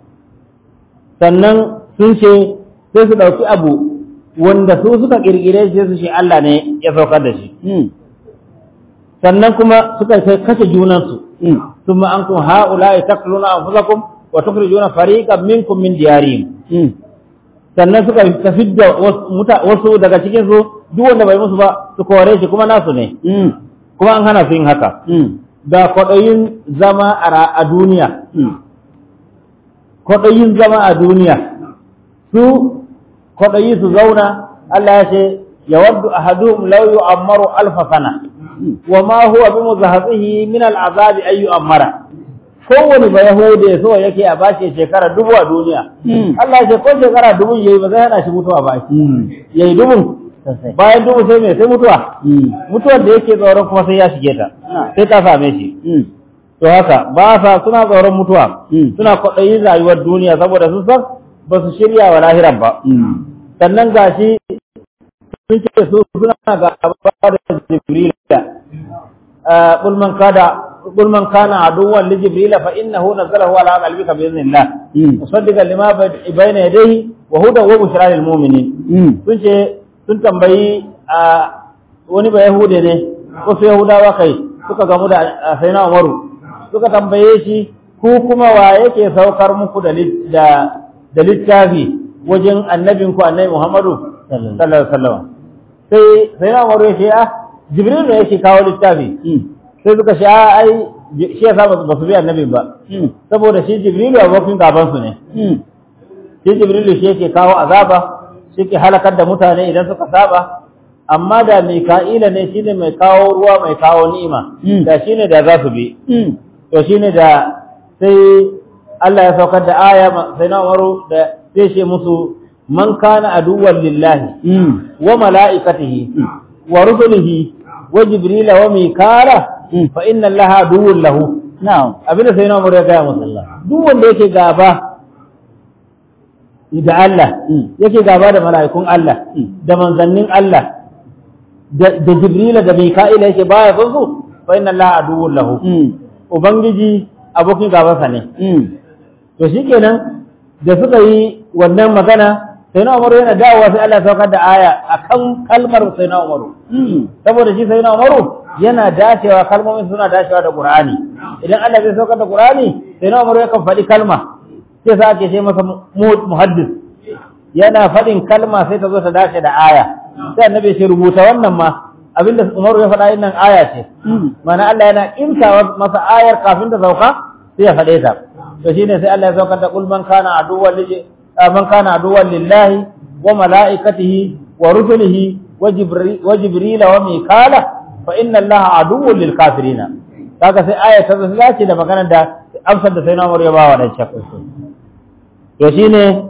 sannan sun ce sai su ɗauki abu wanda su suka ƙirƙire shi su shi Allah ne ya saukar da shi sannan kuma suka kai kashe junansu ثم أنتم هؤلاء تقتلون أنفسكم وتخرجون فريقا منكم من ديارهم sannan suka tafi da wasu daga cikin su duk wanda bai musu ba su kore shi kuma nasu ne kuma an hana su yin haka da kwaɗayin zama a duniya kwaɗayin zama a duniya su kwaɗayi su zauna Allah ya ce yawaddu ahaduhum law yu'ammaru alfa sana wa ma huwa bi muzahzihi min al'azab ay yu'ammara kowani ba yahude so yake a bashi shekara dubu a duniya Allah ya ce ko shekara dubu yayi ba zai hana shi mutuwa ba yayi dubu bayan dubu sai me sai mutuwa mutuwar da yake tsoron kuma sai ya shige ta sai ta same shi to haka ba sa suna tsoron mutuwa suna kwaɗayin rayuwar duniya saboda sun san ba su shirya wa lahiran ba sannan gashi sun ce su suna gaba da jibrila قل من كان قل من كان عدوا لجبريل فانه نزله على قلبك باذن الله مصدقا لما بين يديه وهدى وبشرى للمؤمنين sun ce sun tambayi wani ba yahude ne wasu yahudawa kai suka gamu da sayyidina umaru suka tambaye shi ku kuma wa yake saukar muku da da littafi wajen annabinku annabi muhammadu sallallahu alaihi wasallam sai sayyidina umaru ya ce ah jibril ne yake kawo littafi sai suka sha ai shi yasa ba su bi annabin ba saboda shi jibril abokin gaban su ne shi jibril shi yake kawo azaba shi ke halakar da mutane idan suka saba amma da mika'ila ne shine mai kawo ruwa mai kawo ni'ima da shine da za su bi to shine da sai Allah ya saukar da aya sai na Umaru da sai ce musu man kana aduwwan lillahi wa mala'ikatihi wa rusulihi wa jibril wa mikala fa inna allaha aduwwun lahu na'am abinda sai na Umaru ya gaya musu duk wanda yake gaba da Allah yake gaba da mala'ikun Allah da manzannin Allah da jibril da mika'ila yake baya son su fa inna allaha aduwwun lahu ubangiji abokin gabansa ne to shikenan da suka yi wannan magana sai na umaru yana dawowa sai Allah ya saukar da aya akan kalmar sai na umaru saboda shi sai na umaru yana dacewa kalmomin suna dacewa da qur'ani idan Allah zai saukar da qur'ani sai na umaru yakan faɗi kalma sai sa ake ce masa muhaddis yana faɗin kalma sai ta zo ta dace da aya sai annabi ya rubuta wannan ma abinda umaru ya faɗa nan aya ce mana Allah yana imtawa masa ayar kafin ta sauka sai ya faɗe ta to shine sai Allah ya saukar da kul man kana aduwwan lillahi man kana aduwwan lillahi wa malaikatihi wa rusulihi wa jibril wa jibril wa mikala fa inna allaha aduwwun lil kafirin kaga sai aya ta zace da maganar da amsar da sai na Umar ya ba wa dan shakku to shine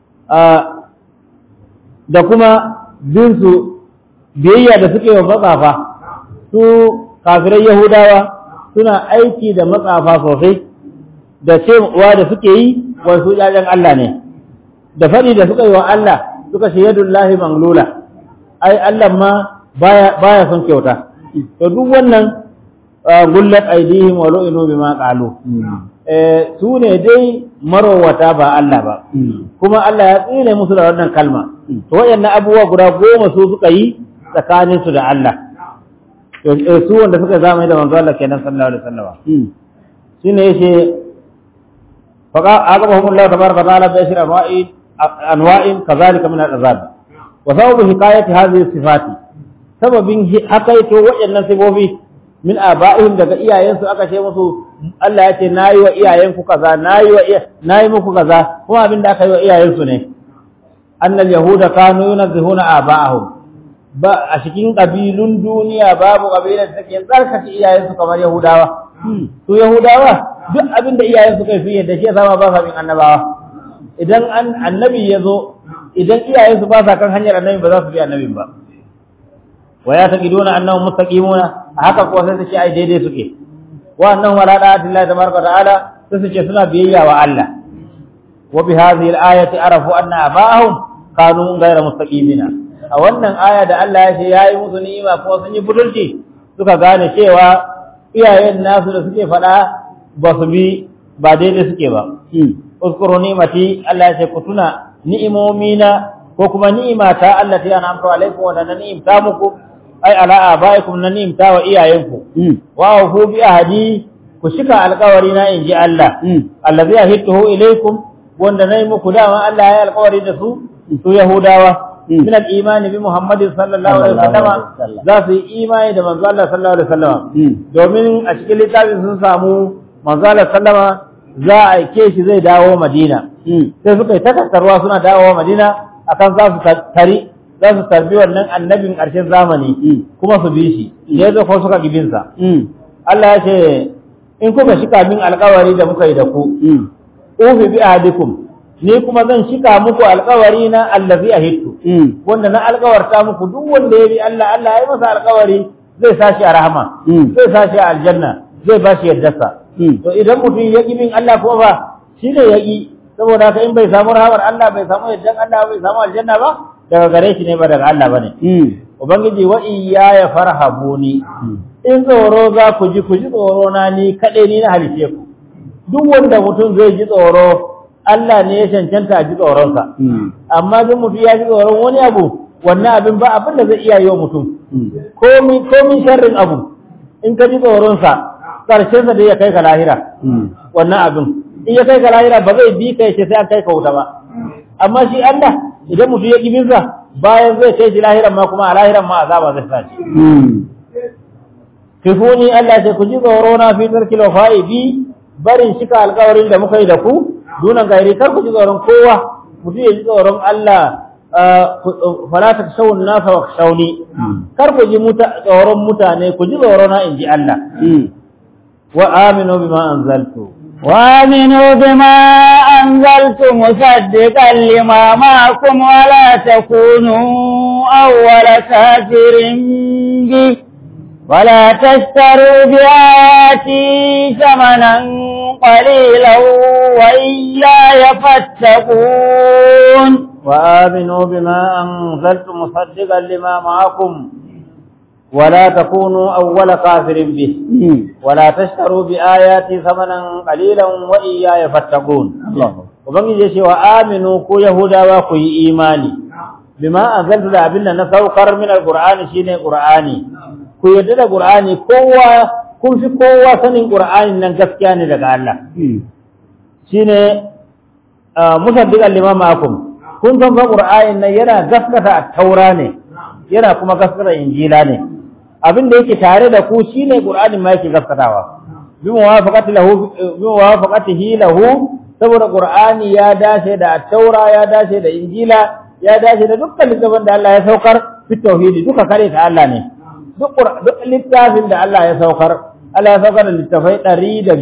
da kuma bin su biyayya da suke wa matsafa su kafirai yahudawa suna aiki da matsafa sosai da cewa da suke yi wasu ƴaƴan Allah ne da faɗi da suka yi wa Allah suka ce yadullahi manglula ai Allah ma baya baya son kyauta to duk wannan gullat aidihim wa lu'inu bima qalu eh su ne dai marowata ba Allah ba kuma Allah ya tsine musu da wannan kalma to wayannan abubuwa guda goma su suka yi tsakanin su da Allah to su wanda suka zama da manzo Allah kenan sallallahu alaihi wasallam shine yace فعاقبهم الله تبارك وتعالى بعشر انواع انواع كذلك من العذاب وسبب حكايه هذه الصفات سببين حكايته waɗannan sifofi min aba'ihim daga iyayensu aka ce musu Allah ya ce nayi wa iyayenku kaza nayi wa nayi muku kaza kuma abin da aka yi wa iyayensu ne annal yahuda kanu yunazzihuna aba'ahum ba a cikin kabilun duniya babu kabilar da take tsarkake iyayensu kamar yahudawa su yahudawa duk abin da iyayen suka yi yadda shi ya sama ba sa bin annabawa idan an annabi ya zo idan iyayen su ba sa kan hanyar annabi ba za su bi annabin ba wa ya taqiduna annahum mustaqimuna haka ko sai su ce ai daidai suke wa annahum ala da'ati Allah tabaraka ta'ala sai su ce suna biyayya wa Allah wa bi hadhihi al-ayati arafu anna aba'ahum kanu ghayra mustaqimina a wannan aya da Allah ya ce yayi musu ni'ima ko sun yi budurci suka gane cewa iyayen nasu da suke faɗa ba su bi ba daidai suke ba. Uskuru ni'mati Allah ya ce ku tuna ni'imomina ko kuma ni'imata Allah ta yana amsa alaikum wa na ni'imta muku ai ala abaikum na ni'imta wa iyayenku. Wa hu bi ahadi ku shika alƙawari na inji Allah. Allazi ahidtuhu ilaikum wanda nayi muku dama Allah ya alƙawari da su su Yahudawa. من الإيمان بمحمد صلى الله عليه وسلم za su yi imani da manzo Allah sallallahu alaihi wasallam domin a cikin littafin sun samu manzo Allah sallama za a aike shi zai dawo Madina sai suka yi takastarwa suna dawowa Madina akan za su tari za su tarbi wannan annabin ƙarshen zamani kuma su bi shi ya zo ko suka gibin sa Allah ya ce in kuka shika min alƙawari da muka yi da ku ufi bi ahadikum ni kuma zan shika muku alkawari na allazi ahittu wanda na alkawarta muku duk wanda ya bi Allah Allah ya masa alkawari zai sashi a rahama zai sashi a aljanna zai ba shi yaddarsa to idan mutum ya ƙi bin Allah kuma ba shi ne ya ƙi saboda haka in bai samu rahamar Allah bai samu yaddan Allah bai samu aljanna ba daga gare shi ne ba daga Allah bane ubangiji wa iyaya farhabuni in tsoro za ku ji ku ji tsoro na ni kaɗai ni na halice ku duk wanda mutum zai ji tsoro Allah ne ya cancanta a ji tsoronsa. Amma duk mutum ya ji tsoron wani abu, wannan abin ba abin da zai iya yi wa mutum. Komin sharrin abu, in ka ji tsoronsa, ƙarshensa da ya kai ka lahira, wannan abin. In ya kai ka lahira ba zai bi ka ce sai an kai ka wuta ba. Amma shi Allah, idan mutum ya ƙi binsa, bayan zai kai shi lahiran ma kuma a lahiran ma azaba zai sa shi. kifuni Allah ce ku ji tsoro na fi tarkil wafa'i bi barin shika alƙawarin da muka yi da ku dunan gairi kar ku ji tsoron kowa mutum ya ji tsoron Allah fala ta shawun nasa wa shauni kar ku ji tsoron mutane ku ji tsoro na in ji Allah wa aminu bima anzaltu وآمنوا بما أنزلت مصدقا لما معكم ولا تكونوا أول كافر به ولا تشتروا بآياتي ثمنا قليلا وإياي فاتقون وآمنوا بما أنزلت مصدقا لما معكم ولا تكونوا أول كافر به ولا تشتروا بآياتي ثمنا قليلا وإياي فاتقون Ubangiji ya ce wa aminu ko Yahudawa ku yi imani, bima an zalta da abin da na saukar min al-Qur'ani shine Qur'ani. Ku yarda da Qur'ani kowa kun fi kowa sanin Qur'ani nan gaskiya ne daga Allah. Shine musaddiqan lima ma'akum. Kun san fa Qur'ani nan yana gaskata at-Taura ne, yana kuma gaskata Injila ne. abin da yake tare da ku shine Qur'ani ma yake gaskatawa bi muwafaqati lahu bi muwafaqatihi lahu saboda Qur'ani ya dace da Taura ya dace da Injila ya dace da dukkan littafin da Allah ya saukar fi tauhidi duka kare ta Allah ne duk duk littafin da Allah ya saukar Allah ya saukar da littafai 105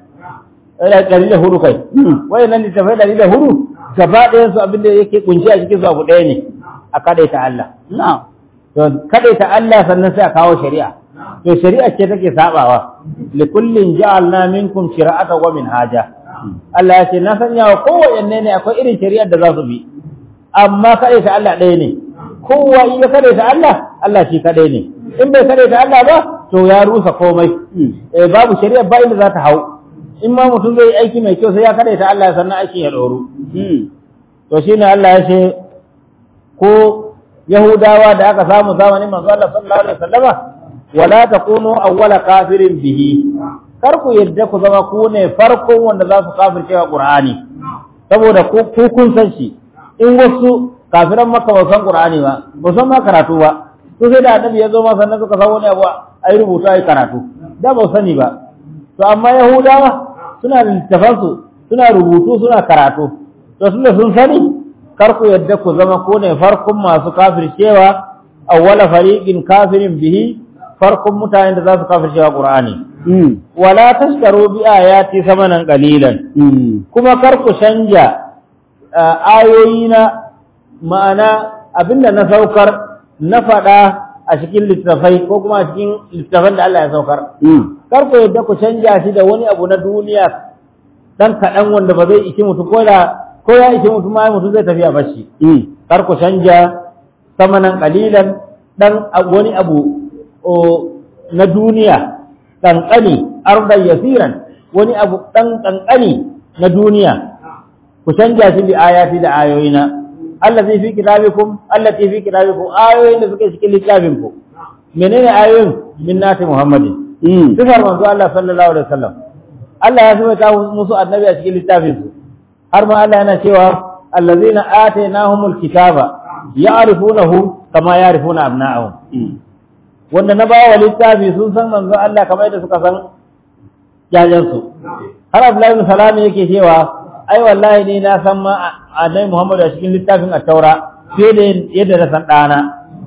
ɗari da hudu kai wayannan littafai ɗari da hudu gaba ɗayan su abin da yake kunshi a cikin su abu ɗaya ne a kadaita Allah na'am to kadaita Allah sannan sai a kawo shari'a to shari'a ce take sabawa li kullin ja'alna minkum shira'ata wa minhaja Allah ya ce na sanya wa kowanne ne akwai irin shari'ar da za su bi amma kadaita Allah ɗaya ne kowa in ya kadaita Allah Allah shi kadai ne in bai kadaita Allah ba to ya rusa komai eh babu shari'a ba inda za ta hau in ma mutum zai aiki mai kyau sai ya kadaita Allah sannan aikin ya ɗoru to shine Allah ya ce ko Yahudawa da aka samu zamanin manzo Allah sallallahu alaihi wasallama wala takunu awwala kafirin bihi kar ku yadda ku zama ku ne farkon wanda za su kafirce wa Qur'ani saboda ku ku kun san shi in wasu kafiran Makka ba san Qur'ani ba ba san ma karatu ba to sai da annabi ya zo ma sannan suka san wani abu ai rubuta ai karatu da ba sani ba to amma Yahudawa suna da littafansu suna rubutu suna karatu to tunda sun sani kar ku yadda ku zama ko ne farkon masu kafircewa awwala fariqin kafirin bihi farkon mutanen da za su kafircewa Qur'ani wala tashtaru bi ayati samanan qalilan kuma kar ku canja ayoyi na ma'ana abinda na saukar na faɗa a cikin littafai ko kuma a cikin littafan da Allah ya saukar kar ku yadda ku canja shi da wani abu na duniya dan kaɗan wanda ba zai ishi mutu ko da ko ya ishe mutum ma mutum zai tafiya bashi kar ku canja samanan kalilan dan wani abu na duniya kankani ardan yasiran wani abu dan kankani na duniya ku canja shi bi ayati da ayoyina allazi fi kitabikum allati fi kitabikum ayoyin da suke cikin littafin ku menene ayoyin min nati muhammadin sifar manzo Allah sallallahu alaihi wasallam Allah ya saba musu annabi a cikin littafin su har ma Allah yana cewa allazina atainahumul kitaba ya'rifunahu kama ya'rifuna abna'ahum wanda na bawa littafi sun san manzo Allah kamar yadda suka san jajan su har Abdullahi bin Salam yake cewa ai wallahi ni na san ma annabi Muhammad a cikin littafin at-Taura fiye da yadda na san dana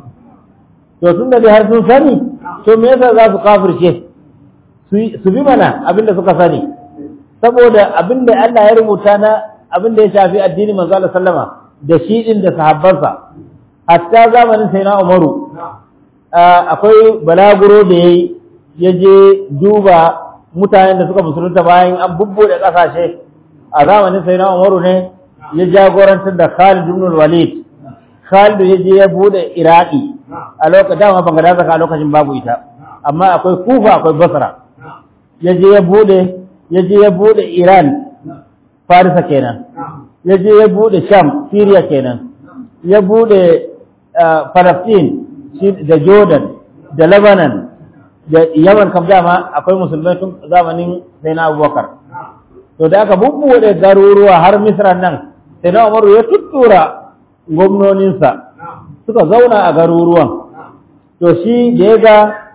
to tun da har sun sani to me yasa za su kafirce su bi mana abinda suka sani saboda abinda Allah ya rubuta na abin da ya shafi addini manzo Allah sallama da shi din da sahabbansa hatta zamanin sai na Umaru akwai balaguro da yayi ya je duba mutanen da suka musulunta bayan an bubbude kasashe a zamanin sai na Umaru ne ya jagorantar da Khalid ibn Walid Khalid ya je ya bude Iraki a lokacin dama Baghdad a lokacin babu ita amma akwai Kufa akwai Basra ya je ya bude ya je ya bude Iran Farisa kenan ya je ya bude Sham Syria kenan ya bude Palestine da Jordan da Lebanon da Yaman kam dama akwai musulmai tun zamanin sai na Abubakar to da aka bubbuɗe garuruwa har Misra nan sai na Umaru ya tuttura gwamnoninsa suka zauna a garuruwan to shi da ya ga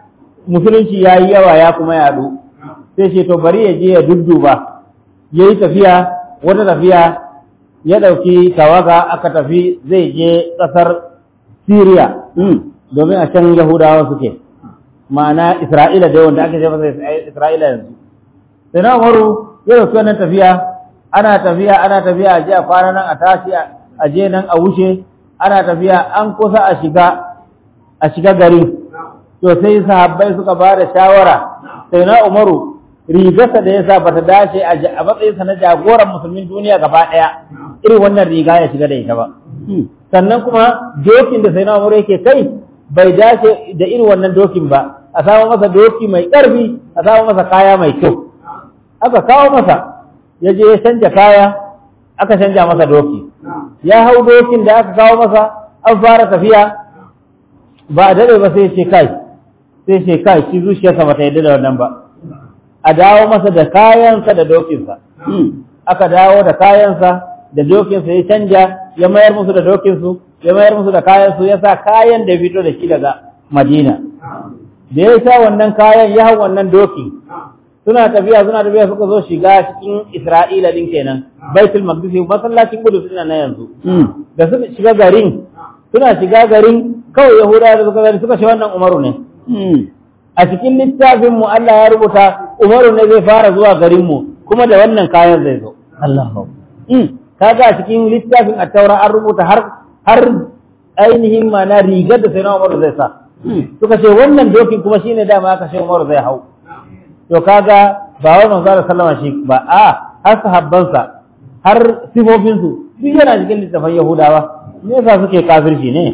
musulunci ya yi yawa ya kuma yaɗu sai ce to bari ya je ya dudduba ya yi tafiya wata tafiya ya ɗauki tawaga aka tafi zai je ƙasar Siriya domin a can Yahudawa suke ma'ana Isra'ila da wanda aka ce masa Isra'ila yanzu sai na Umaru ya ɗauki wannan tafiya ana tafiya ana tafiya a je a kwana nan a tashi a je nan a wuce ana tafiya an kusa a shiga a shiga gari to sai sahabbai suka ba da shawara sai na Umaru rigarsa da ya sa bata dace a matsayinsa na jagoran musulmin duniya gaba ɗaya irin wannan riga ya shiga da ita ba sannan kuma dokin da sai na Umaru yake kai bai dace da irin wannan dokin ba a samu masa doki mai ƙarfi a samu masa kaya mai kyau aka kawo masa ya je ya canja kaya aka canja masa doki ya hau dokin da aka kawo masa an fara tafiya ba a daɗe ba sai ce kai sai ce kai shi zuciyarsa ba ta yadda da wannan ba a dawo masa da kayansa da dokinsa aka dawo da kayansa da dokinsa ya canja ya mayar musu da dokinsu ya mayar musu da kayansu ya sa kayan da fito da shi daga madina da ya sa wannan kayan ya hau wannan doki suna tafiya suna tafiya suka zo shiga cikin Isra'ila din kenan Baitul Maqdis masallacin Qudus din na yanzu da suka shiga garin suna shiga garin kawai Yahudawa da suka gani suka ce wannan Umaru ne a cikin littafin mu Allah ya rubuta Umaru ne zai fara zuwa garin mu kuma da wannan kayan zai zo Allahu kaga a cikin littafin at-Taura an rubuta har har ainihin mana rigar da sai Umaru zai sa suka ce wannan dokin kuma shine dama aka ce Umaru zai hau to kaga ba wai manzo Allah sallama shi ba a har sahabbansa har sifofin su duk yana cikin littafin Yahudawa me yasa suke kafirci ne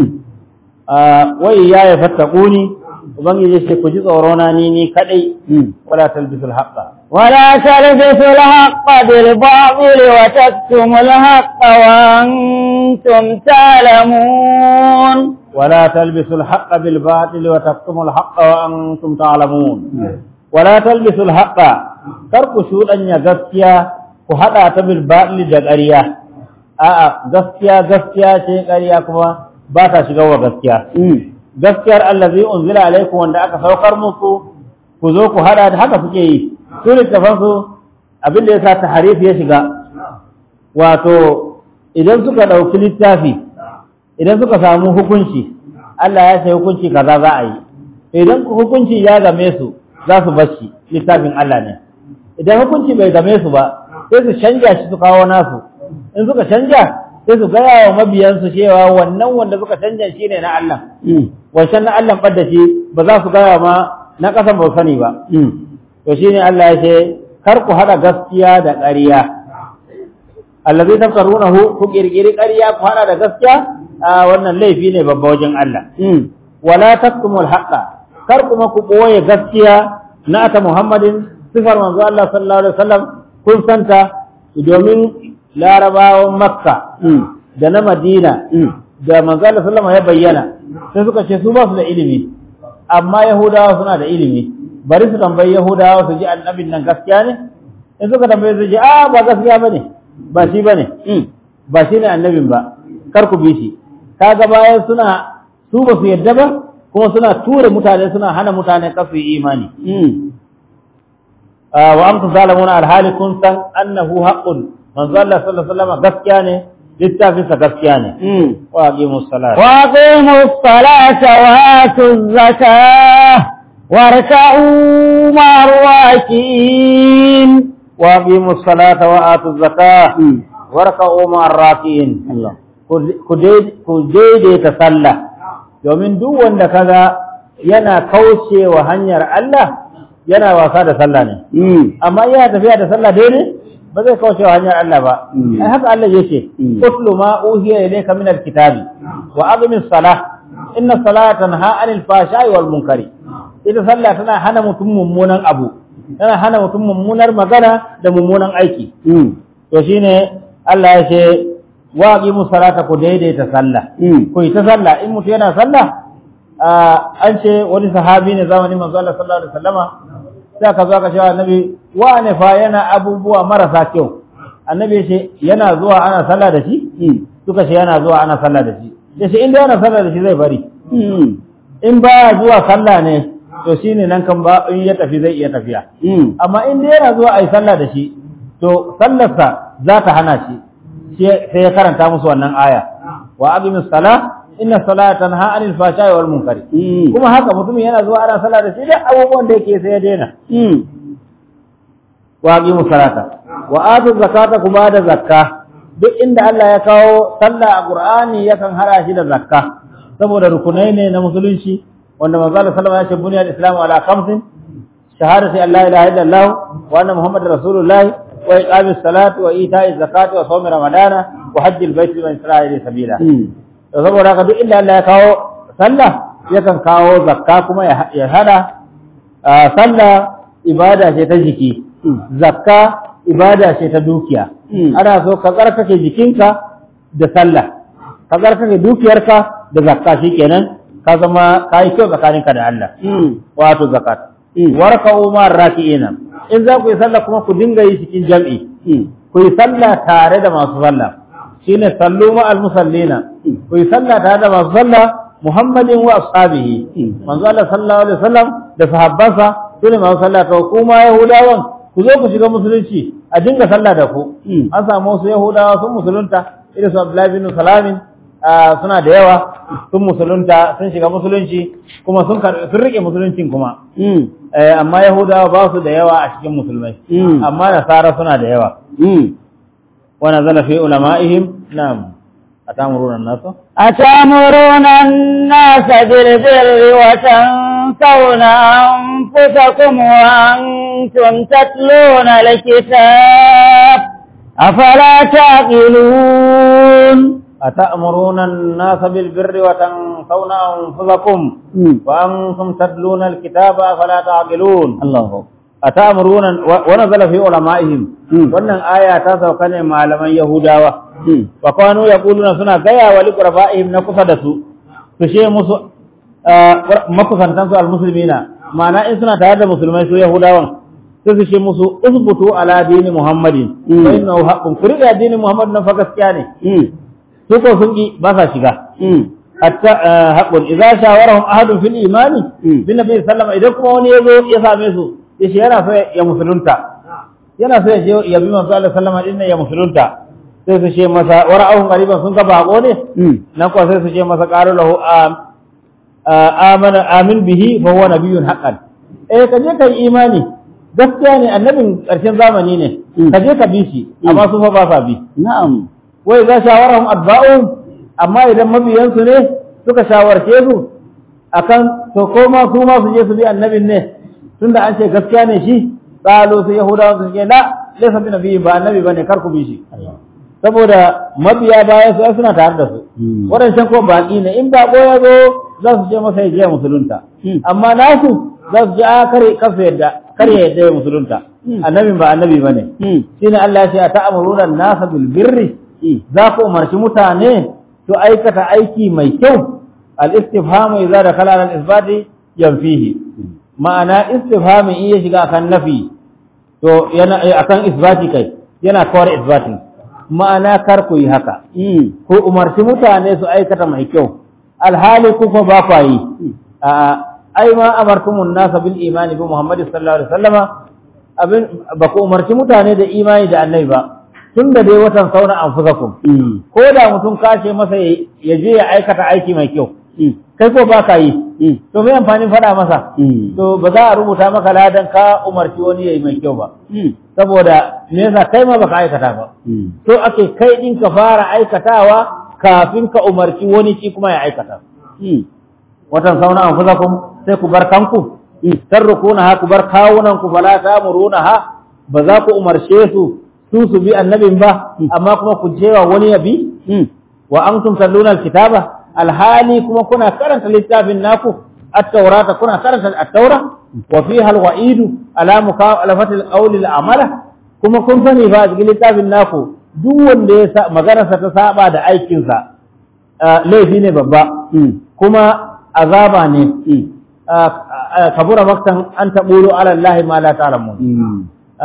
a wai ya ya fattaquni ubangiji ce ku ji tsoro na ni ni kadai wala talbisul haqqa ولا تلبسوا الحق بالباطل وتكتموا الحق وأنتم تعلمون ولا تلبسوا الحق بالباطل وتكتموا الحق وأنتم تعلمون ولا تلبسوا الحق تركوا شوطا يا gaskiya ku hada ta bil batil da ƙarya a'a gaskiya gaskiya ce ƙarya kuma ba ta shiga wa gaskiya gaskiyar allazi unzila alaikum wanda aka saukar muku ku zo ku hada da haka kuke yi su littafan su abin da yasa tahrif ya shiga wato idan suka dauki littafi idan suka samu hukunci Allah ya sai hukunci kaza za a yi idan hukunci ya game su za su bashi littafin Allah ne idan hukunci bai game su ba sai su canja shi su kawo nasu in suka canja sai su gaya wa mabiyansu cewa wannan wanda suka canja shi ne na Allah wancan na Allah ɓadda shi ba za su gaya ma na ƙasan ba sani ba to shine Allah ya ce kar ku haɗa gaskiya da ƙarya allazi tafkarunahu ku kirkiri ƙarya ku haɗa da gaskiya a wannan laifi ne babba wajen Allah wala taktumul haqqa kar kuma ku ɓoye gaskiya na ata Muhammadin sifar manzo Allah sallallahu alaihi wasallam kun santa domin larabawan Makka da na Madina da manzo Allah sallallahu ya bayyana sai suka ce su ba su da ilimi amma Yahudawa suna da ilimi bari su tambayi Yahudawa su ji annabin nan gaskiya ne in suka tambaye su ji a ba gaskiya bane ba shi bane ba shi ne annabin ba kar ku bi shi kaga bayan suna su ba su yadda ba kuma suna tura mutane suna hana mutane kasu yi imani wa amsa zalamuna alhali kun san annahu haqqun manzo Allah sallallahu alaihi wasallam gaskiya ne littafin sa gaskiya ne wa aqimu salat wa aqimu salata wa atu zakah warka'u ma'ar raki'in wa aqimu salata wa atu zakah warka'u ma'ar raki'in ku daidaita sallah domin duk wanda kaga yana kaucewa hanyar Allah yana wasa da sallah ne amma yana tafiya da sallah daidai ba zai kaucewa hanyar Allah ba ai haka Allah ya ce utlu ma uhiya ilayka min alkitabi wa aqimis salah inna salata tanha anil fahsha'i wal munkari ita sallah tana hana mutum mummunan abu tana hana mutum mummunar magana da mummunan aiki to shine Allah ya ce wa aqimu salata ku daidaita sallah ku yi ta sallah in mutum yana sallah an ce wani sahabi ne zamanin manzo Allah sallallahu alaihi wasallama sai aka zo aka ce annabi wa ne fa yana abubuwa marasa kyau annabi ce yana zuwa ana sallah da shi suka ce yana zuwa ana sallah da shi ya ce inda yana sallah da shi zai bari in baya zuwa sallah ne to shine nan kan ba in ya tafi zai iya tafiya Mm. amma in dai yana zuwa a yi sallah da shi to sallarsa za ta hana shi shi- sai ya karanta musu wannan aya wa aqimis sala inna salata tanha anil fahsha'i wal munkari Mm. kuma haka mutumin yana zuwa ana sallah da shi duk abubuwan da yake sai ya daina Mm. wa aqimus salata wa atu zakata ku bada zakka duk inda Allah ya kawo sallah a Qur'ani yakan hada shi da zakka saboda rukunai ne na musulunci wanda manzo Allah sallallahu alaihi wasallam ya ce buniyal islamu ala khamsin shahadati an la ilaha illallah wa anna muhammadar rasulullahi wa iqamis salati wa ita'iz zakati wa sawmi ramadana wa hajjil baiti liman istata'a ilayhi sabila Mm. to saboda haka duk inda Allah ya kawo sallah yakan kawo zakka kuma ya ya hada ah, sallah ibada ce ta jiki Mm. zakka ibada ce ta dukiya Mm. ana so ka tsarkake jikinka da sallah ka tsarkake dukiyarka da zakka shikenan ka zama ka yi kyau tsakaninka da Allah Mm. wato zakat Mm. warka umar raki'ina in za ku yi sallah kuma ku dinga yi cikin jam'i Mm. ku yi sallah tare da masu sallah shine sallu ma al musallina Mm. ku yi sallah tare da masu sallah muhammadin wa ashabihi Mm. manzo Allah sallallahu alaihi wasallam da sahabbansa sune masu sallah to kuma yahudawan ku zo ku shiga musulunci a dinga sallah da ku Mm. an samu wasu yahudawa sun musulunta irin su Abdullahi bin Salamin ah, suna da yawa sun musulunta sun shiga musulunci kuma sun karbi sun rike musuluncin kuma Mm. Eh, amma yahudawa ba su da yawa a cikin musulmai Mm. amma nasara suna da yawa Mm. ونزل في علمائهم نعم أتأمرون الناس أتأمرون الناس بالبر وتنسون أنفسكم وأنتم تتلون الكتاب أفلا تعقلون أتأمرون الناس بالبر وتنسون أنفسكم Mm. وأنتم تتلون الكتاب أفلا تعقلون الله أتأمرون و- ونزل في علمائهم Mm. wannan aya ta sauka ne malaman Yahudawa Mm. wa kanu yaquluna suna gaya wa liqraba'ihim na kusa da su su ce musu ah, makusantan su almuslimina ma'ana in suna tare da musulmai su Yahudawan sai su ce musu usbutu ala dini Muhammadin Mm. fa innahu haqqun ku riga dinin Muhammad na fa gaskiya ne Mm. su ko sun ki ba sa shiga Mm. hatta ah, haqqun idza shawarahum ahadun fil imani Mm. bin nabi sallallahu idan kuma wani yazo ya same su yace yana so ya musulunta yana so ya je ya bi manzo Allah sallama din ya musulunta sai su ce masa wara'ahum qariban sun ga bako ne Mm. nan kuwa sai su ce masa qalu lahu am- a- amana amin bihi fa huwa nabiyyun haqqan eh ka je ka yi imani gaskiya ne annabin ƙarshen zamani ne Mm. ka je ka bi shi amma su fa ba sa bi نعم wai za shawarahum adba'un amma idan mabiyansu ne suka shawarce su akan to ko ma su ma su je su bi annabin ne tunda an ce gaskiya ne shi qalu su yahudawa su ce la laysa bi nabiyyi ba annabi bane kar ku bi shi saboda mabiya baya su ai suna tare da su Mm. waɗancan ko baƙi ne in baƙo ya zo za su ce masa ya je musulunta Mm. amma nasu za su ce a kare kafa yadda kar ya yadda ya musulunta Mm. annabin ba annabi bane Mm. shine Allah ya ce a ta'amuruna nasa bil birri Mm. za ku umarci mutane su aikata aiki mai kyau al-istifhamu idza dakhala al-isbati yanfihi ma'ana istifhami in ya shiga akan nafi to yana eh, akan isbati kai yana kawar isbati ma'ana kar ku yi haka Mm. ku umarci mutane su aikata mai kyau alhali ku fa ba ku yi a ai ma amartumun nasa bil imani bi Muhammad sallallahu alaihi wasallama abin ba ku umarci mutane da imani da annabi ba tun da dai watan sauna anfusakum Mm. ko da mutum kace masa ya ya je ya aikata aiki mai kyau Mm. kai ko ba ka yi Mm. to me amfanin faɗa masa Mm. to ba za a rubuta maka ladan ka umarci wani yayi mai kyau ba Mm. saboda me yasa kai ma baka aikata ba Mm. to ake kai din ka fara aikatawa kafin ka umarci wani shi kuma ya aikata Mm. watan sauna anfusakum sai ku bar kanku tarrukuna ha ku bar kawunan ku fala tamuruna ha ba za ku umarce su su su bi annabin ba amma kuma ku jewa wani ya bi Mm. wa antum talluna alkitaba alhali kuma kuna karanta littafin naku at-taurata kuna karanta at-taura wa fiha al-wa'idu ala mukhalafati al-qawli al-amala kuma kun sani ba cikin littafin naku duk wanda ya sa maganarsa ta saba da aikinsa ah, laifi ne babba Mm. kuma azaba ne Mm. ah, ah, kabura maktan an taɓuro ala Allah ma la ta'lamun Mm.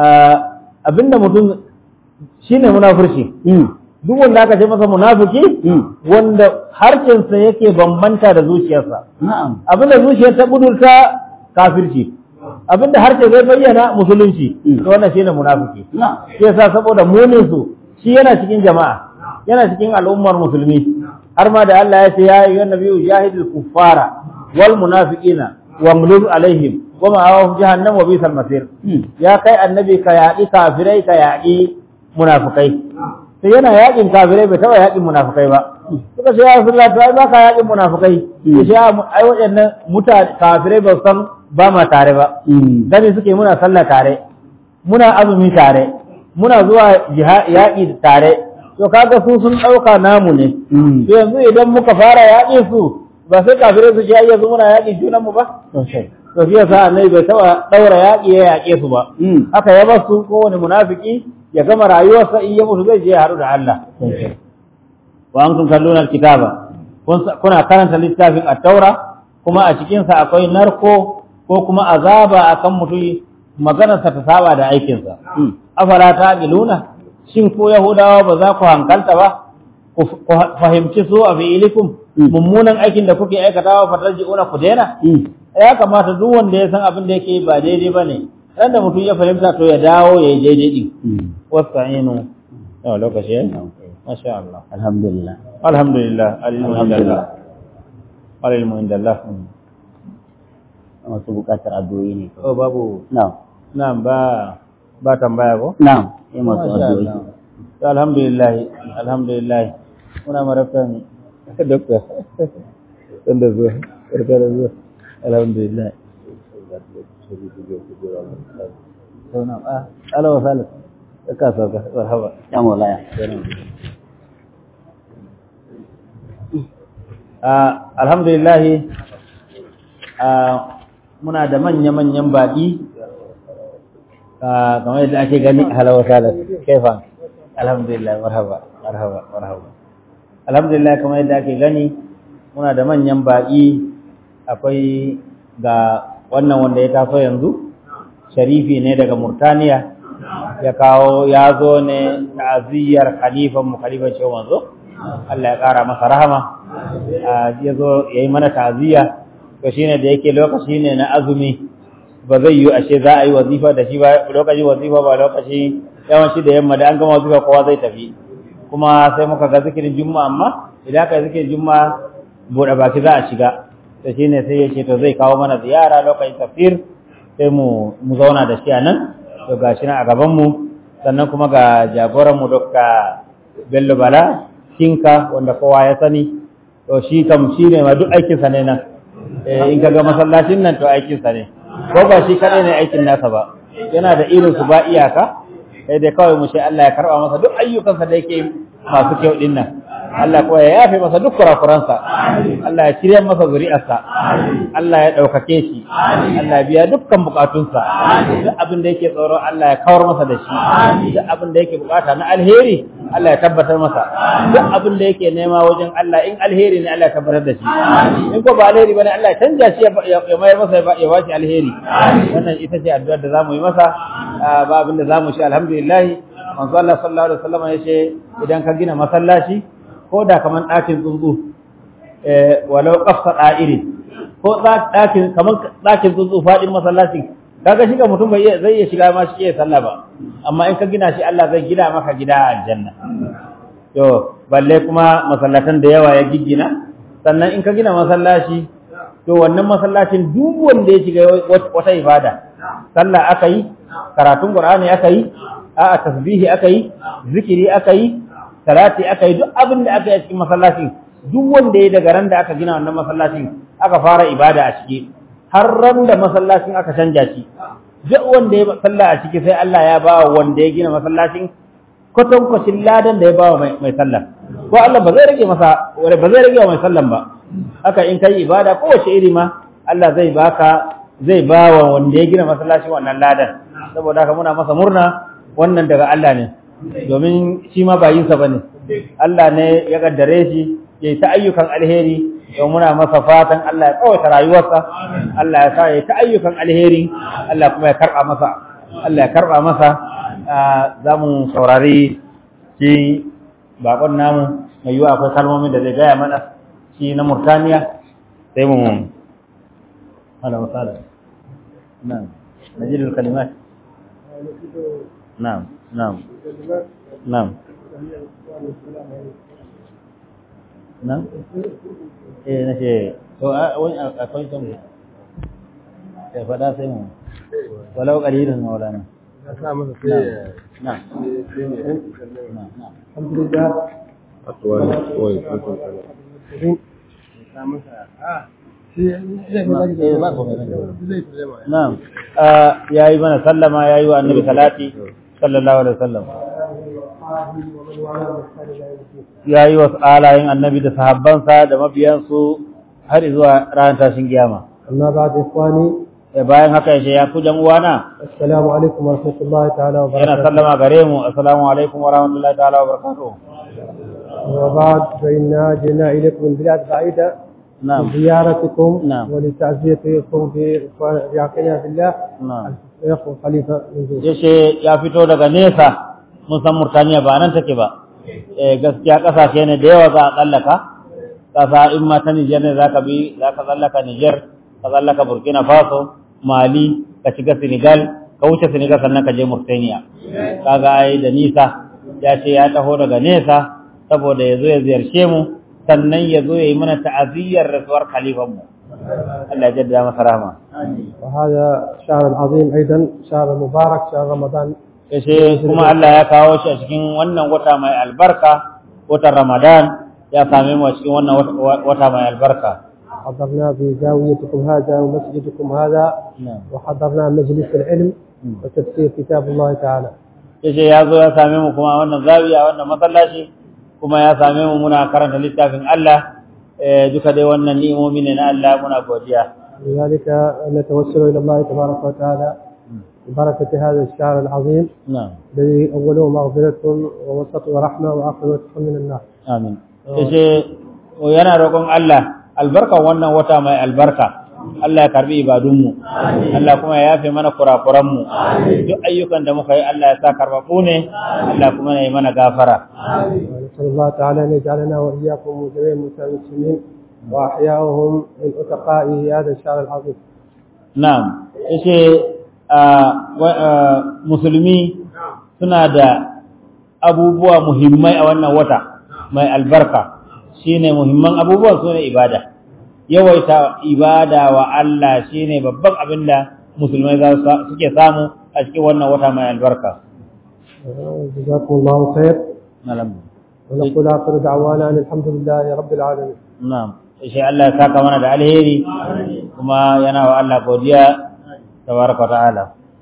Ah, abinda mutum shine munafurci Mm. duk wanda aka ce masa munafiki Mm. wanda harshensa yake bambanta da zuciyarsa Na'am. abinda zuciyar ta budurta kafirci abinda harshe zai bayyana musulunci to wannan shine munafiki shi yasa saboda munin su shi yana cikin jama'a yana cikin al'ummar musulmi har ma da Allah ya ce ya ayyuhan nabiyyu jahidul kuffara wal munafiqina wamluz alaihim wa ma'awahum jahannam wa bisal masir ya kai annabi ka yaƙi kafirai ka yaƙi munafikai sai yana yaƙin kafirai bai taɓa yaƙin munafikai ba suka ce ya rasulullah to ai ba ka yaƙin munafikai ya ce ai waɗannan mutane kafirai ba san ba ma tare ba gani suke muna sallah tare muna azumi tare muna zuwa yaƙi tare to kaga su sun ɗauka namu ne to yanzu idan muka fara yaƙi su ba sai kafirai su ce ai yanzu muna yaƙin junan mu ba to shi yasa annabi bai taɓa ɗaura yaƙi ya yaƙe su ba haka ya bar su kowane munafiki ya gama rayuwarsa in ya mutu zai je ya haɗu da Allah wa antum kalluna alkitaba kuna karanta littafin at-taura kuma a cikin sa akwai narko ko kuma azaba akan mutum maganarsa ta saba da aikinsa afala taqiluna shin ko yahudawa ba za ku hankalta ba ku fahimci so a fi'ilikum mummunan aikin da kuke aikatawa fatarji'una ku daina ya kamata duk wanda ya san abin da yake ba daidai bane dan da mutum ya fahimta to ya dawo ya yi daidai din wasta'inu yau lokaci ya masha Allah alhamdulillah alhamdulillah alilmu indallah alilmu indallah masu bukatar addu'o'i ne oh babu na'am na'am ba ba tambaya ko na'am sai masu addu'o'i to alhamdulillah alhamdulillah muna marafan doktor dan da zuwa barka da zuwa alhamdulillah to na ah ala wa salat ka sauka marhaba ya maulaya ah alhamdulillah ah muna da manya-manyan baƙi kamar yadda ake gani halawa salat kaifan alhamdulillah marhaba marhaba marhaba alhamdulillah kamar yadda ake gani muna da manyan baƙi akwai ga wannan wanda ya taso yanzu sharifi ne daga murtaniya ya kawo ya zo ne ta'aziyyar khalifan mu khalifan shehu manzo Allah ya ƙara masa rahama ya zo ya yi mana ta'aziyya to shine da yake lokaci ne na azumi ba zai yi ashe za a yi wazifa da shi ba lokaci wazifa ba lokaci yawanci da yamma da an gama wazifa kowa zai tafi kuma sai muka ga zikirin juma'a amma idan aka yi zikirin juma'a buɗe baki za a shiga to shine sai ya ce to zai kawo mana ziyara lokacin tafsir sai mu mu zauna da shi a nan to ga shi nan a gaban mu sannan kuma ga jagoran mu Dr. Bello Bala Kinka wanda kowa ya sani to shi kam shi ne ma duk aikinsa ne nan in ka ga masallacin nan to aikinsa ne ko ba shi kadai ne aikin nasa ba yana da irin su ba iyaka sai dai kawai mu ce Allah ya karba masa duk ayyukansa da yake masu kyau din nan Allah kuwa ya yafe masa duk kurakuransa Allah ya shirya masa zuri'arsa Allah ya ɗaukake shi Allah ya biya dukkan bukatunsa duk abin da yake tsoro Allah ya kawar masa da shi duk abin da yake bukata na alheri Allah ya tabbatar masa duk abin da yake nema wajen Allah in alheri ne Allah ya tabbatar da shi in ko ba alheri bane Allah ya canja shi ya mayar masa ya ba shi alheri wannan ita ce addu'ar da zamu yi masa ba abin da zamu shi alhamdulillah manzo Allah sallallahu alaihi wasallam ya ce idan ka gina masallaci ko da kaman ɗakin tsuntsu walau ƙafsa ɗa'iri ko ɗakin kaman ɗakin tsuntsu faɗin masallacin kaga shiga mutum bai zai iya shiga ma shi iya sallah ba amma in ka gina shi Allah zai gina maka gida a aljanna to balle kuma masallatan da yawa ya giggina sannan in ka gina masallaci to wannan masallacin duk wanda ya shiga wata ibada sallah aka yi karatun qur'ani aka yi a'a tasbihi aka yi zikiri aka yi salati aka yi duk abin da aka yi a cikin masallacin duk wanda ya daga ran da aka gina wannan masallacin aka fara ibada a ciki har ran da masallacin aka canja shi duk wanda ya salla a ciki sai Allah ya ba wanda ya gina masallacin kwatankwacin ladan da ya ba wa mai sallah ko Allah ba zai rage masa ba zai rage wa mai sallan ba haka in kai ibada kowace iri ma Allah zai baka zai ba wa wanda ya gina masallacin wannan ladan saboda haka muna masa murna wannan daga Allah ne domin shi ma bayinsa ba ne Allah ne ya kaddare shi ya yi ta ayyukan alheri don muna masa fatan Allah ya tsawaita rayuwarsa Allah ya sa ya yi ta ayyukan alheri Allah kuma ya karɓa masa Allah ya karɓa masa za mu saurari shi bakon namu mai yiwa akwai kalmomin da zai gaya mana shi na Murtaniya sai mu ala misali نعم نجد الكلمات نعم نعم نعم نعم eh nace to wani akwai kan ya faɗa sai mu walau qalilun maulana na'am na'am na'am الحمد لله na'am yayi mana sallama yayi wa annabi salati sallallahu alaihi wasallam yayi wa alayin annabi da sahabbansa da mabiyansu har zuwa ranar tashin kiyama أما بعد إخواني bayan haka yace ya ku jan uwana السلام عليكم ورحمة الله تعالى yana وبركاته sallama gare mu assalamu alaikum wa rahmatullahi ta'ala wa barakatuh وبعد فإنا جئنا إليكم من بلاد بعيدة na'am لزيارتكم نعم. ولتعزيتكم بعقيدة في الله na'am الشيخ خليفة من زيد yace ya fito daga nesa mun san Murtaniya ba nan take ba eh gaskiya kasashe ne da yawa za a tsallaka kasa in ma ta Niger ne zaka bi zaka tsallaka Niger ka tsallaka Burkina Faso Mali ka shiga Senegal ka wuce Senegal sannan ka je Mauritania kaga ai da nisa ya ce ya taho daga nesa saboda ya zo ya ziyarce mu sannan ya zo ya yi mana ta'aziyyar rasuwar khalifan mu Allah ya jaddada masa rahama وهذا شهر عظيم أيضا شهر مبارك شهر رمضان yace kuma Allah ya kawo shi a cikin wannan wata mai albarka watan Ramadan ya same mu a cikin wannan wata- wata mai albarka حضرنا في زاويتكم هذا ومسجدكم هذا وحضرنا مجلس العلم وتفسير كتاب الله تعالى yace ya zo ya same mu kuma a wannan zawiya wannan masallaci kuma ya same mu muna karanta littafin Allah eh, duka dai wannan ni'imomi ne na Allah muna godiya لذلك نتوسل إلى الله تبارك وتعالى ببركة هذا الشهر العظيم na'am الذي أوله مغفرة ووسطه رحمة وآخره عتق من النار amin yace yana roƙon Allah albarkan wannan wata mai albarka Allah ya karbi ibadunmu Allah kuma ya yafe mana kurakuranmu duk ayyukan da muka yi Allah ya sa karbabu ne Allah kuma ya yi mana gafara ونسأل الله تعالى أن يجعلنا وإياكم وجميع المسلمين وأحياهم من أتقائه هذا الشهر العظيم na'am yace ah, wa- ah, musulmi suna da abubuwa muhimmai a wannan wata mai albarka shine muhimman abubuwan sune ibada yawaita ibada wa Allah shine babban abin da musulmai za su suke samu a cikin wannan wata mai albarka جزاكم الله خير na'am ونقول آخر دعوانا أن الحمد لله رب العالمين na'am sai Allah ya saka mana da alheri kuma yana wa Allah godiya tabaraka wa ta'ala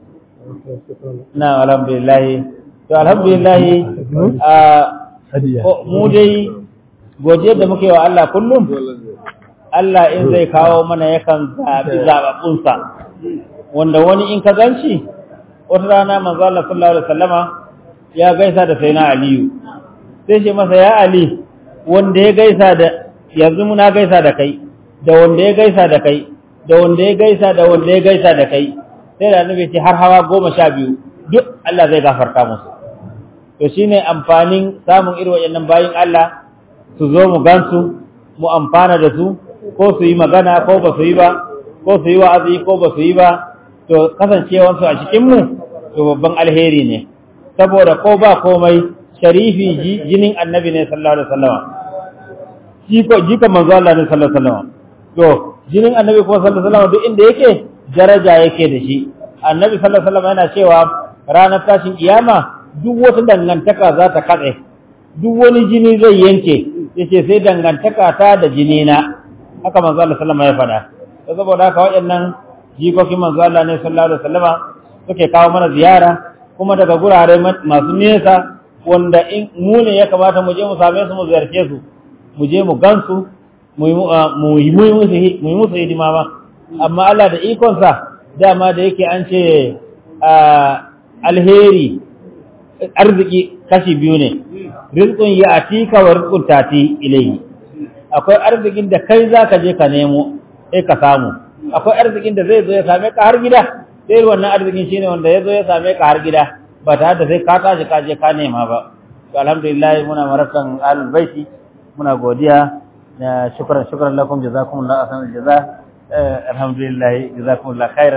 شكرا na alhamdulillah to alhamdulillah a ko- mu dai godiya da muke wa Allah kullum Allah in zai kawo mana yakan zabi zababbunsa wanda wani in ka ganci wata rana manzo Allah sallallahu alaihi wasallama ya gaisa da sayyidina Aliyu sai ce masa ya Ali wanda ya gaisa da yanzu muna gaisa da kai da wanda ya gaisa da kai da wanda ya gaisa da wanda ya gaisa da kai sai da annabi ce har hawa goma sha biyu duk Allah zai gafarta musu to shine amfanin samun irin waɗannan bayin Allah su zo mu gansu mu amfana da su ko su yi magana ko ba su yi ba ko su yi wa'azi ko ba su yi ba to kasancewansu a cikin mu to babban alheri ne saboda ko ba komai sharifi ji- jinin annabi ne sallallahu alaihi wasallam jiko jika manzo Allah ne sallallahu alaihi wasallam to jinin annabi kuma sallallahu alaihi wasallam duk inda yake daraja yake da shi annabi sallallahu alaihi wasallam yana cewa ranar tashin kiyama duk wata dangantaka za ta katse duk wani jini zai yanke yace sai dangantaka ta da jini na haka manzo Allah sallallahu alaihi wasallam ya faɗa to saboda haka waɗannan jikokin manzo Allah ne sallallahu alaihi wasallam suke kawo mana ziyara kuma daga gurare ma- masu nesa wanda in mu ne ya kamata mu je mu same su mu ziyarce su mu je mu gansu mu yi mu- ah, mu yi mu yi musu hi- mu yi musu hidima ma amma Allah da ikonsa dama da yake an ce ah, alheri arziki kashi biyu ne rizqun ya atika wa rizqun tati ilayhi akwai arzikin da kai zaka je ka nemo sai ka samu akwai arzikin da zai zo ya same ka har gida sai wannan arzikin shine wanda ya zo ya same ka har gida ba tare da sai ka tashi ka je ka nema ba to alhamdulillah muna marafan ahlul baiti muna godiya na shukran shukran lakum jazakumullahu ahsanal jaza Eh, alhamdulillah jazakumullahu khairan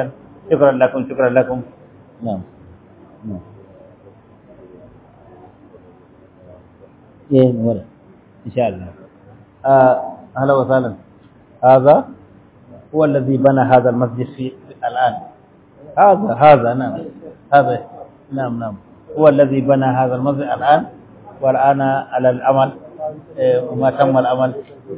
shukran lakum shukran lakum na'am na'am eh wala insha Allah ah ahla wa sahlan هذا هو الذي بنى هذا المسجد في الآن هذا هذا نعم هذا نعم نعم هو الذي بنى هذا المسجد الآن والآن على العمل إيه، وما تم العمل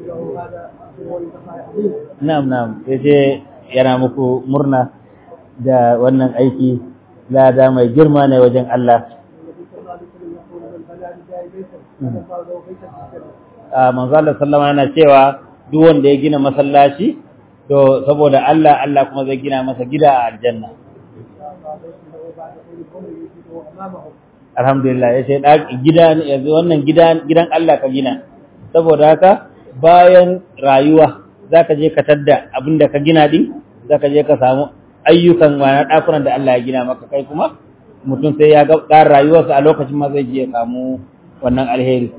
نعم نعم yace yana muku murna da wannan aiki lada mai girma ne wajen Allah a manzo Allah sallama yana cewa duk wanda ya gina masallaci to saboda Allah Allah kuma zai gina masa gida a aljanna alhamdulillah ya ce gida yanzu wannan gida gidan Allah ka gina saboda haka bayan rayuwa zaka je ka tadda abinda ka gina din zaka je ka samu ayyukan wani dakunan da Allah ya gina maka kai kuma mutum sai ya ga ƙarin rayuwarsa a lokacin ma zai je ya samu wannan alheri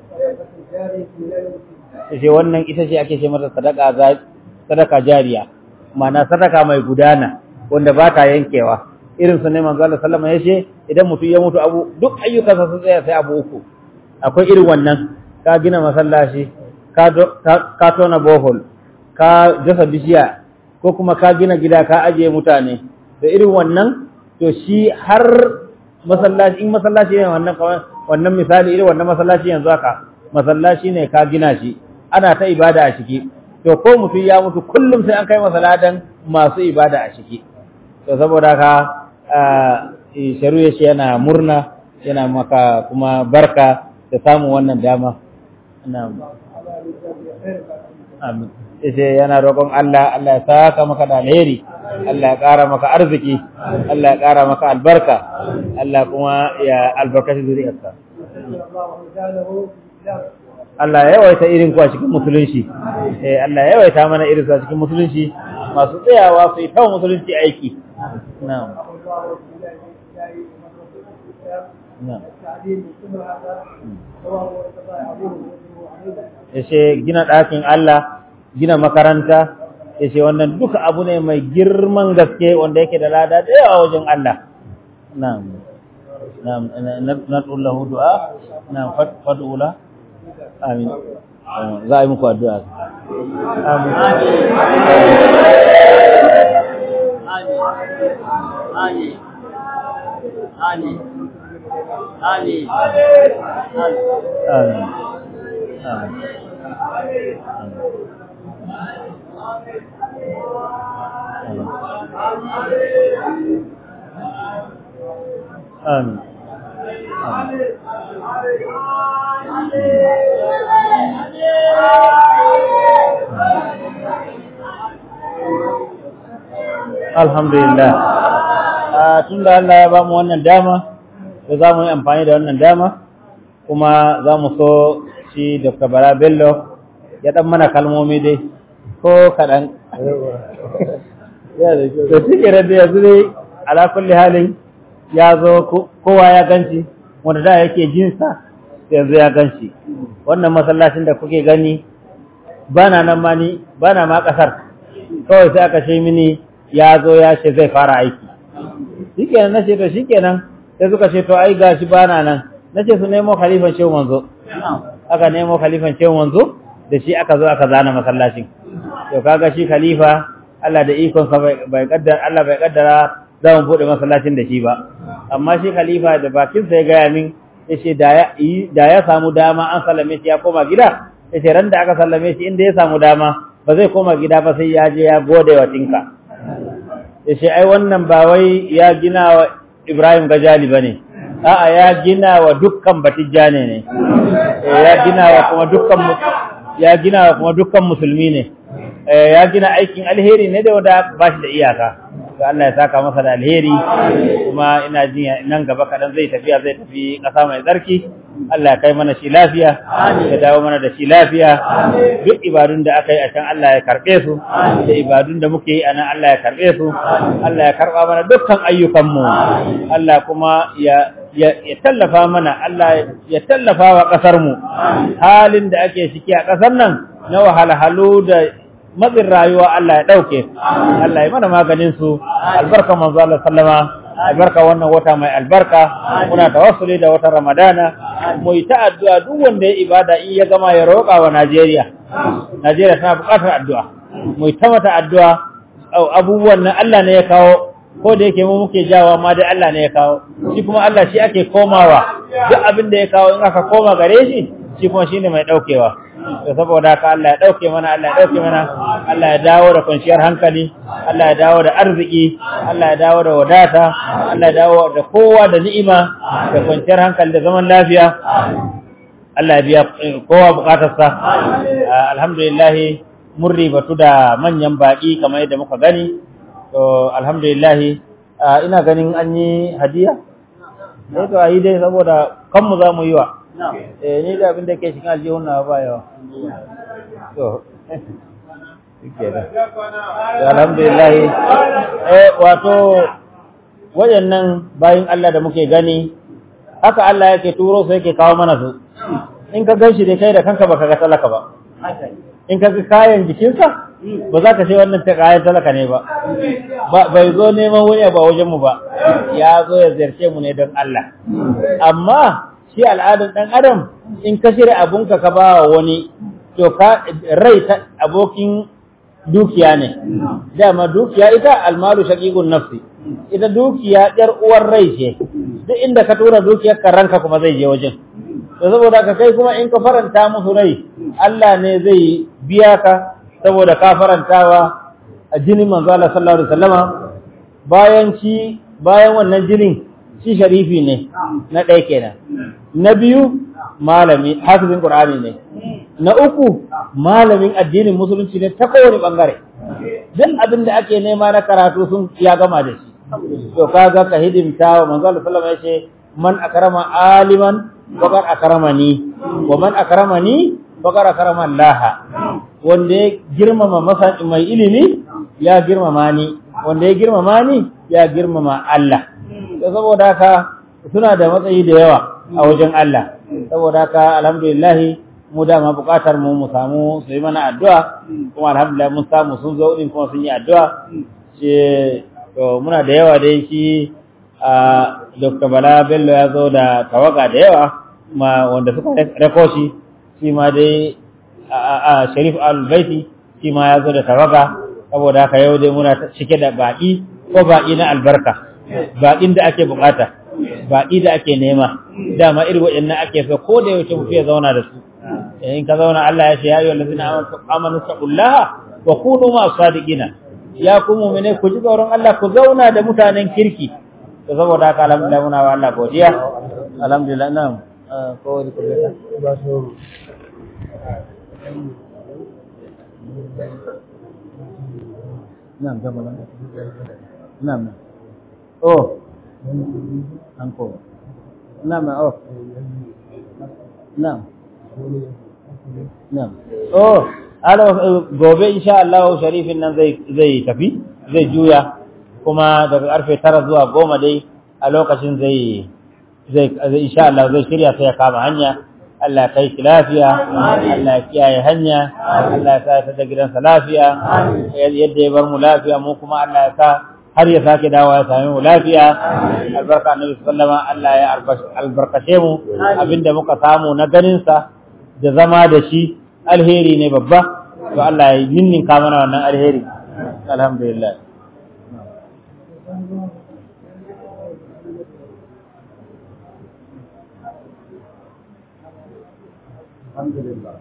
sai wannan ita ce ake ce mata sadaka sadaka jariya ma'ana sadaka mai gudana wanda ba ta yankewa irin su ne manzo Allah sallama ya ce idan mutum ya mutu abu duk ayyukansa sun tsaya sai abu uku akwai irin wannan ka gina masallaci ka ka tona bohol ka dasa bishiya ko kuma ka gina gida ka ajiye mutane da irin wannan to shi har masallaci in masallaci ne wannan wannan misali irin wannan masallaci yanzu haka masallaci ne ka gina shi ana ta ibada a ciki to ko mutum ya mutu kullum sai an kai masa ladan masu ibada a ciki to saboda haka sharu ya ce yana murna yana maka kuma barka da samun wannan dama amin yace yana roƙon Allah Allah ya saka maka da alheri Allah ya ƙara maka arziki Allah ya ƙara maka albarka Allah kuma ya albarkaci zuriyarka Allah ya yawaita irin ku a cikin musulunci eh Allah ya yawaita mana irin su a cikin musulunci masu tsayawa su yi tawo musulunci aiki na'am na'am yace gina ɗakin Allah gina makaranta yace wannan duka abu ne mai girman gaske wanda yake da lada da yawa wajen Allah na'am na'am nad'u lahu du'a na'am fad'u lahu amin za a yi muku addu'a amin Amin. Alhamdulillah. Tun da Allah ya ba mu wannan dama, da za mu yi amfani da wannan dama, kuma za mu so shi Dr. Bala Bello ya ɗan mana kalmomi dai, ko kaɗan. Da cike da yanzu dai, ala kulli halin ya zo kowa ya ganci, wanda da yake jinsa, yanzu ya ganci. Wannan masallacin da kuke gani, bana nan ma ni, bana ma ƙasar, kawai sai aka ce mini ya zo ya ce zai fara aiki shikenan na ce to shikenan sai suka ce to ai gashi bana nan na ce su nemo khalifan shehu manzo aka nemo khalifan shehu manzo da shi aka zo aka zana masallacin to kaga shi khalifa Allah da ikon sa bai kaddara Allah bai kaddara za mu bude masallacin da shi ba amma shi khalifa da bakin sa ya gaya min yace da ya da ya samu dama an sallame shi ya koma gida yace ran da aka sallame shi inda ya samu dama ba zai koma gida ba sai ya je ya gode wa tinka yace ai wannan ba wai ya gina wa Ibrahim Gajali bane a'a ya gina wa dukkan batijjane ne ya gina wa kuma dukkan ya gina wa kuma dukkan musulmi ne ya gina aikin alheri ne da wanda ba shi da iyaka ga Allah ya saka masa da alheri kuma ina jin nan gaba kadan zai tafiya zai tafi ƙasa mai tsarki Allah ya kai mana shi lafiya ya dawo mana da shi lafiya duk ibadun da aka yi a can Allah ya karɓe su da ibadun da muke yi a nan Allah ya karɓe su Allah ya karɓa mana dukkan ayyukanmu Allah kuma ya ya tallafa mana Allah ya tallafa wa ƙasarmu halin da ake ciki a ƙasar nan na wahalhalu da matsin rayuwa Allah ya ɗauke Allah ya mana maganin su albarka manzo Allah sallama albarka wannan wata mai albarka muna tawassuli da watan Ramadana mu yi ta addu'a duk wanda ya ibada in ya gama ya roƙa wa Najeriya Najeriya tana buƙatar addu'a mu yi ta mata addu'a abubuwan nan Allah ne ya kawo ko da yake mu muke jawa ma dai Allah ne ya kawo shi kuma Allah shi ake komawa duk abin da ya kawo in aka koma gare shi shi kuma shine mai daukewa to saboda haka Allah ya dauke mana Allah ya dauke mana Allah ya dawo da kwanciyar hankali Allah ya dawo da arziki Allah ya dawo da wadata Allah ya dawo da kowa da ni'ima da kwanciyar hankali da zaman lafiya Allah ya biya kowa bukatarsa alhamdulillah mun ribatu da manyan baki kamar yadda muka gani to alhamdulillah ina ganin an yi hadiya sai to ayi dai saboda kanmu za mu yi wa eh ni da abin da ke cikin aljihun na ba yawa to alhamdulillah eh wato wayannan bayin Allah da muke gani haka Allah yake turo sai yake kawo mana su in ka ganshi dai kai da kanka baka ga talaka ba in ka ga kayan jikinsa ba za ka ce wannan ta kayan talaka ne ba bai zo neman wani ba wajen mu ba ya zo ya ziyarce mu ne don Allah amma shi al'adun dan adam in ka shirya abunka ka ba wani to ka rai ta abokin dukiya ne dama dukiya ita almalu shaqiqun nafsi ita dukiya yar uwar rai ce duk inda ka tura dukiyar ka ranka kuma zai je wajen to saboda ka kai kuma in ka faranta musu rai Allah ne zai biya ka saboda ka farantawa a jinin manzo Allah sallallahu alaihi wasallama bayan shi bayan wannan jinin shi sharifi ne na ɗaya kenan na biyu malami hafizin qur'ani ne na uku malamin addinin musulunci ne ta kowane bangare duk abin da ake nema na karatu sun ya gama da shi to kaga ka hidimta wa manzo Allah sallallahu alaihi wasallam yace man akrama aliman faqad akramani wa man akramani faqad akrama Allah wanda ya girmama masa mai ilimi ya girmama ni wanda ya girmama ni ya girmama Allah to saboda haka suna da matsayi da yawa a wajen Allah saboda haka alhamdulillah mu dama bukatar mu mu samu su yi mana addu'a kuma alhamdulillah mun samu sun zo din kuma sun yi addu'a ce to muna da yawa dai shi a Dr. Bala Bello ya zo da tawaga da yawa ma wanda suka rako shi shi ma dai a Sharif Al-Baiti shi ma ya zo da tawaga saboda haka yau dai muna cike da baki ko baki na albarka bakin da ake bukata baki da ake nema dama irin waɗannan ake so ko da yaushe mutum ya zauna da su in ka zauna Allah ya ce ya ayyuhal ladina amanu taqullaha wa kunu ma sadiqina ya ku mu'mine ku ji tsoron Allah ku zauna da mutanen kirki to saboda haka alhamdulillah muna wa Allah godiya alhamdulillah na'am ko wani kullata na'am jama'a na'am oh anko na'am oh na'am na'am oh ala gobe insha Allah sharifin nan zai zai tafi zai juya kuma daga karfe 9 zuwa 10 dai a lokacin zai zai insha Allah zai shirya sai ya kama hanya Allah kai shi lafiya Allah kiyaye hanya Allah ya sa ta da gidansa lafiya yadda ya bar mu lafiya mu kuma Allah ya sa har ya sake dawo ya same mu lafiya albarka annabi sallama Allah ya albarkace mu abinda muka samu na ganin sa da zama da shi alheri ne babba to Allah ya yinninka mana wannan alheri alhamdulillah alhamdulillah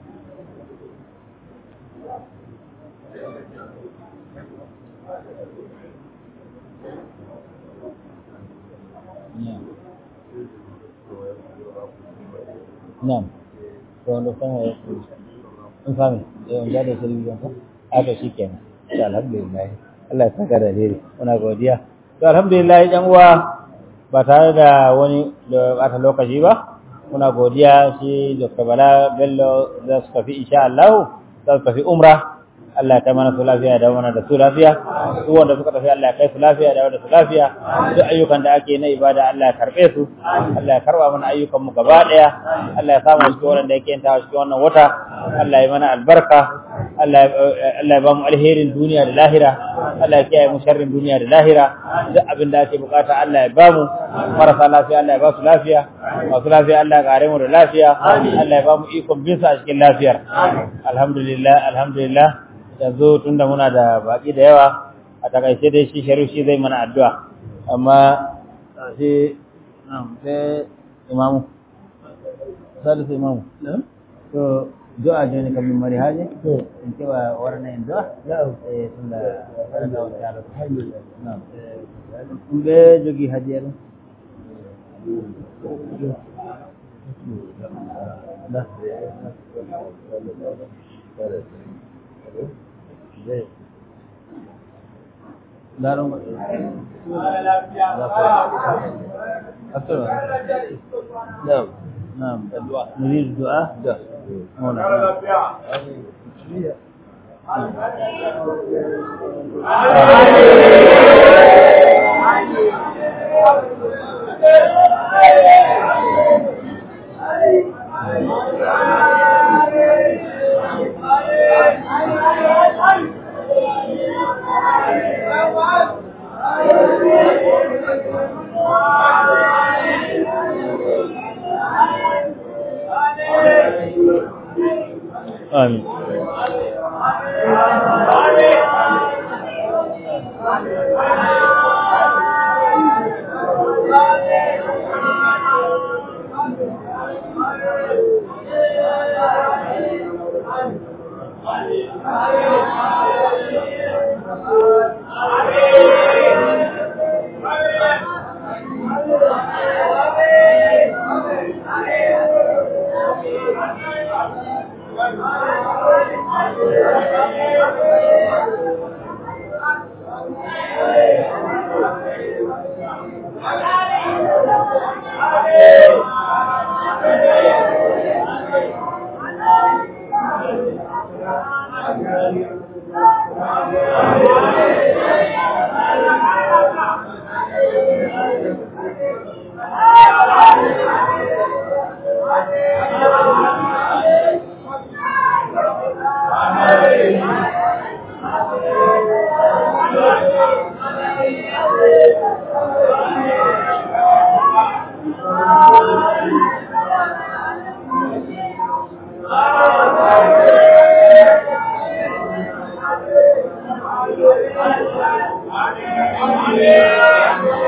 Na'am. To wanda sama ya in sami da wanda da shirgi yanka aka shi kenan to alhamdulillah Allah ya saka da dare muna godiya to alhamdulillah yan uwa ba tare da wani da bata lokaci ba muna godiya shi Dr. Bala Bello za su tafi insha Allah za su tafi umra Allah ya kai mana su lafiya da mana da su lafiya duk wanda suka tafi Allah ya kai su lafiya da wanda su lafiya duk ayyukan da ake na ibada Allah ya karbe su Allah ya karba mana ayyukan mu gaba daya Allah ya samu cikin wanda yake yin ta cikin wannan wata Allah ya mana albarka Allah Allah ya ba mu alherin duniya da lahira Allah ya kiyaye mu sharrin duniya da lahira duk abin da ake bukata Allah ya ba mu marasa lafiya Allah ya ba su lafiya masu lafiya Allah ya kare mu da lafiya Allah ya ba mu ikon bin sa a cikin lafiyar alhamdulillah alhamdulillah yanzu tunda muna da baki da yawa a takaice dai shi sharif shi zai mana addu'a amma sai sai imamu salisu imamu to do'a joni kam min mari haaje en keɓa warna en do'a e tunda waɗata on taala nam ɗum ɓe jogii hadiya ɗum da daɗon نعم نعم نريد الدعاء ده آمين Amen.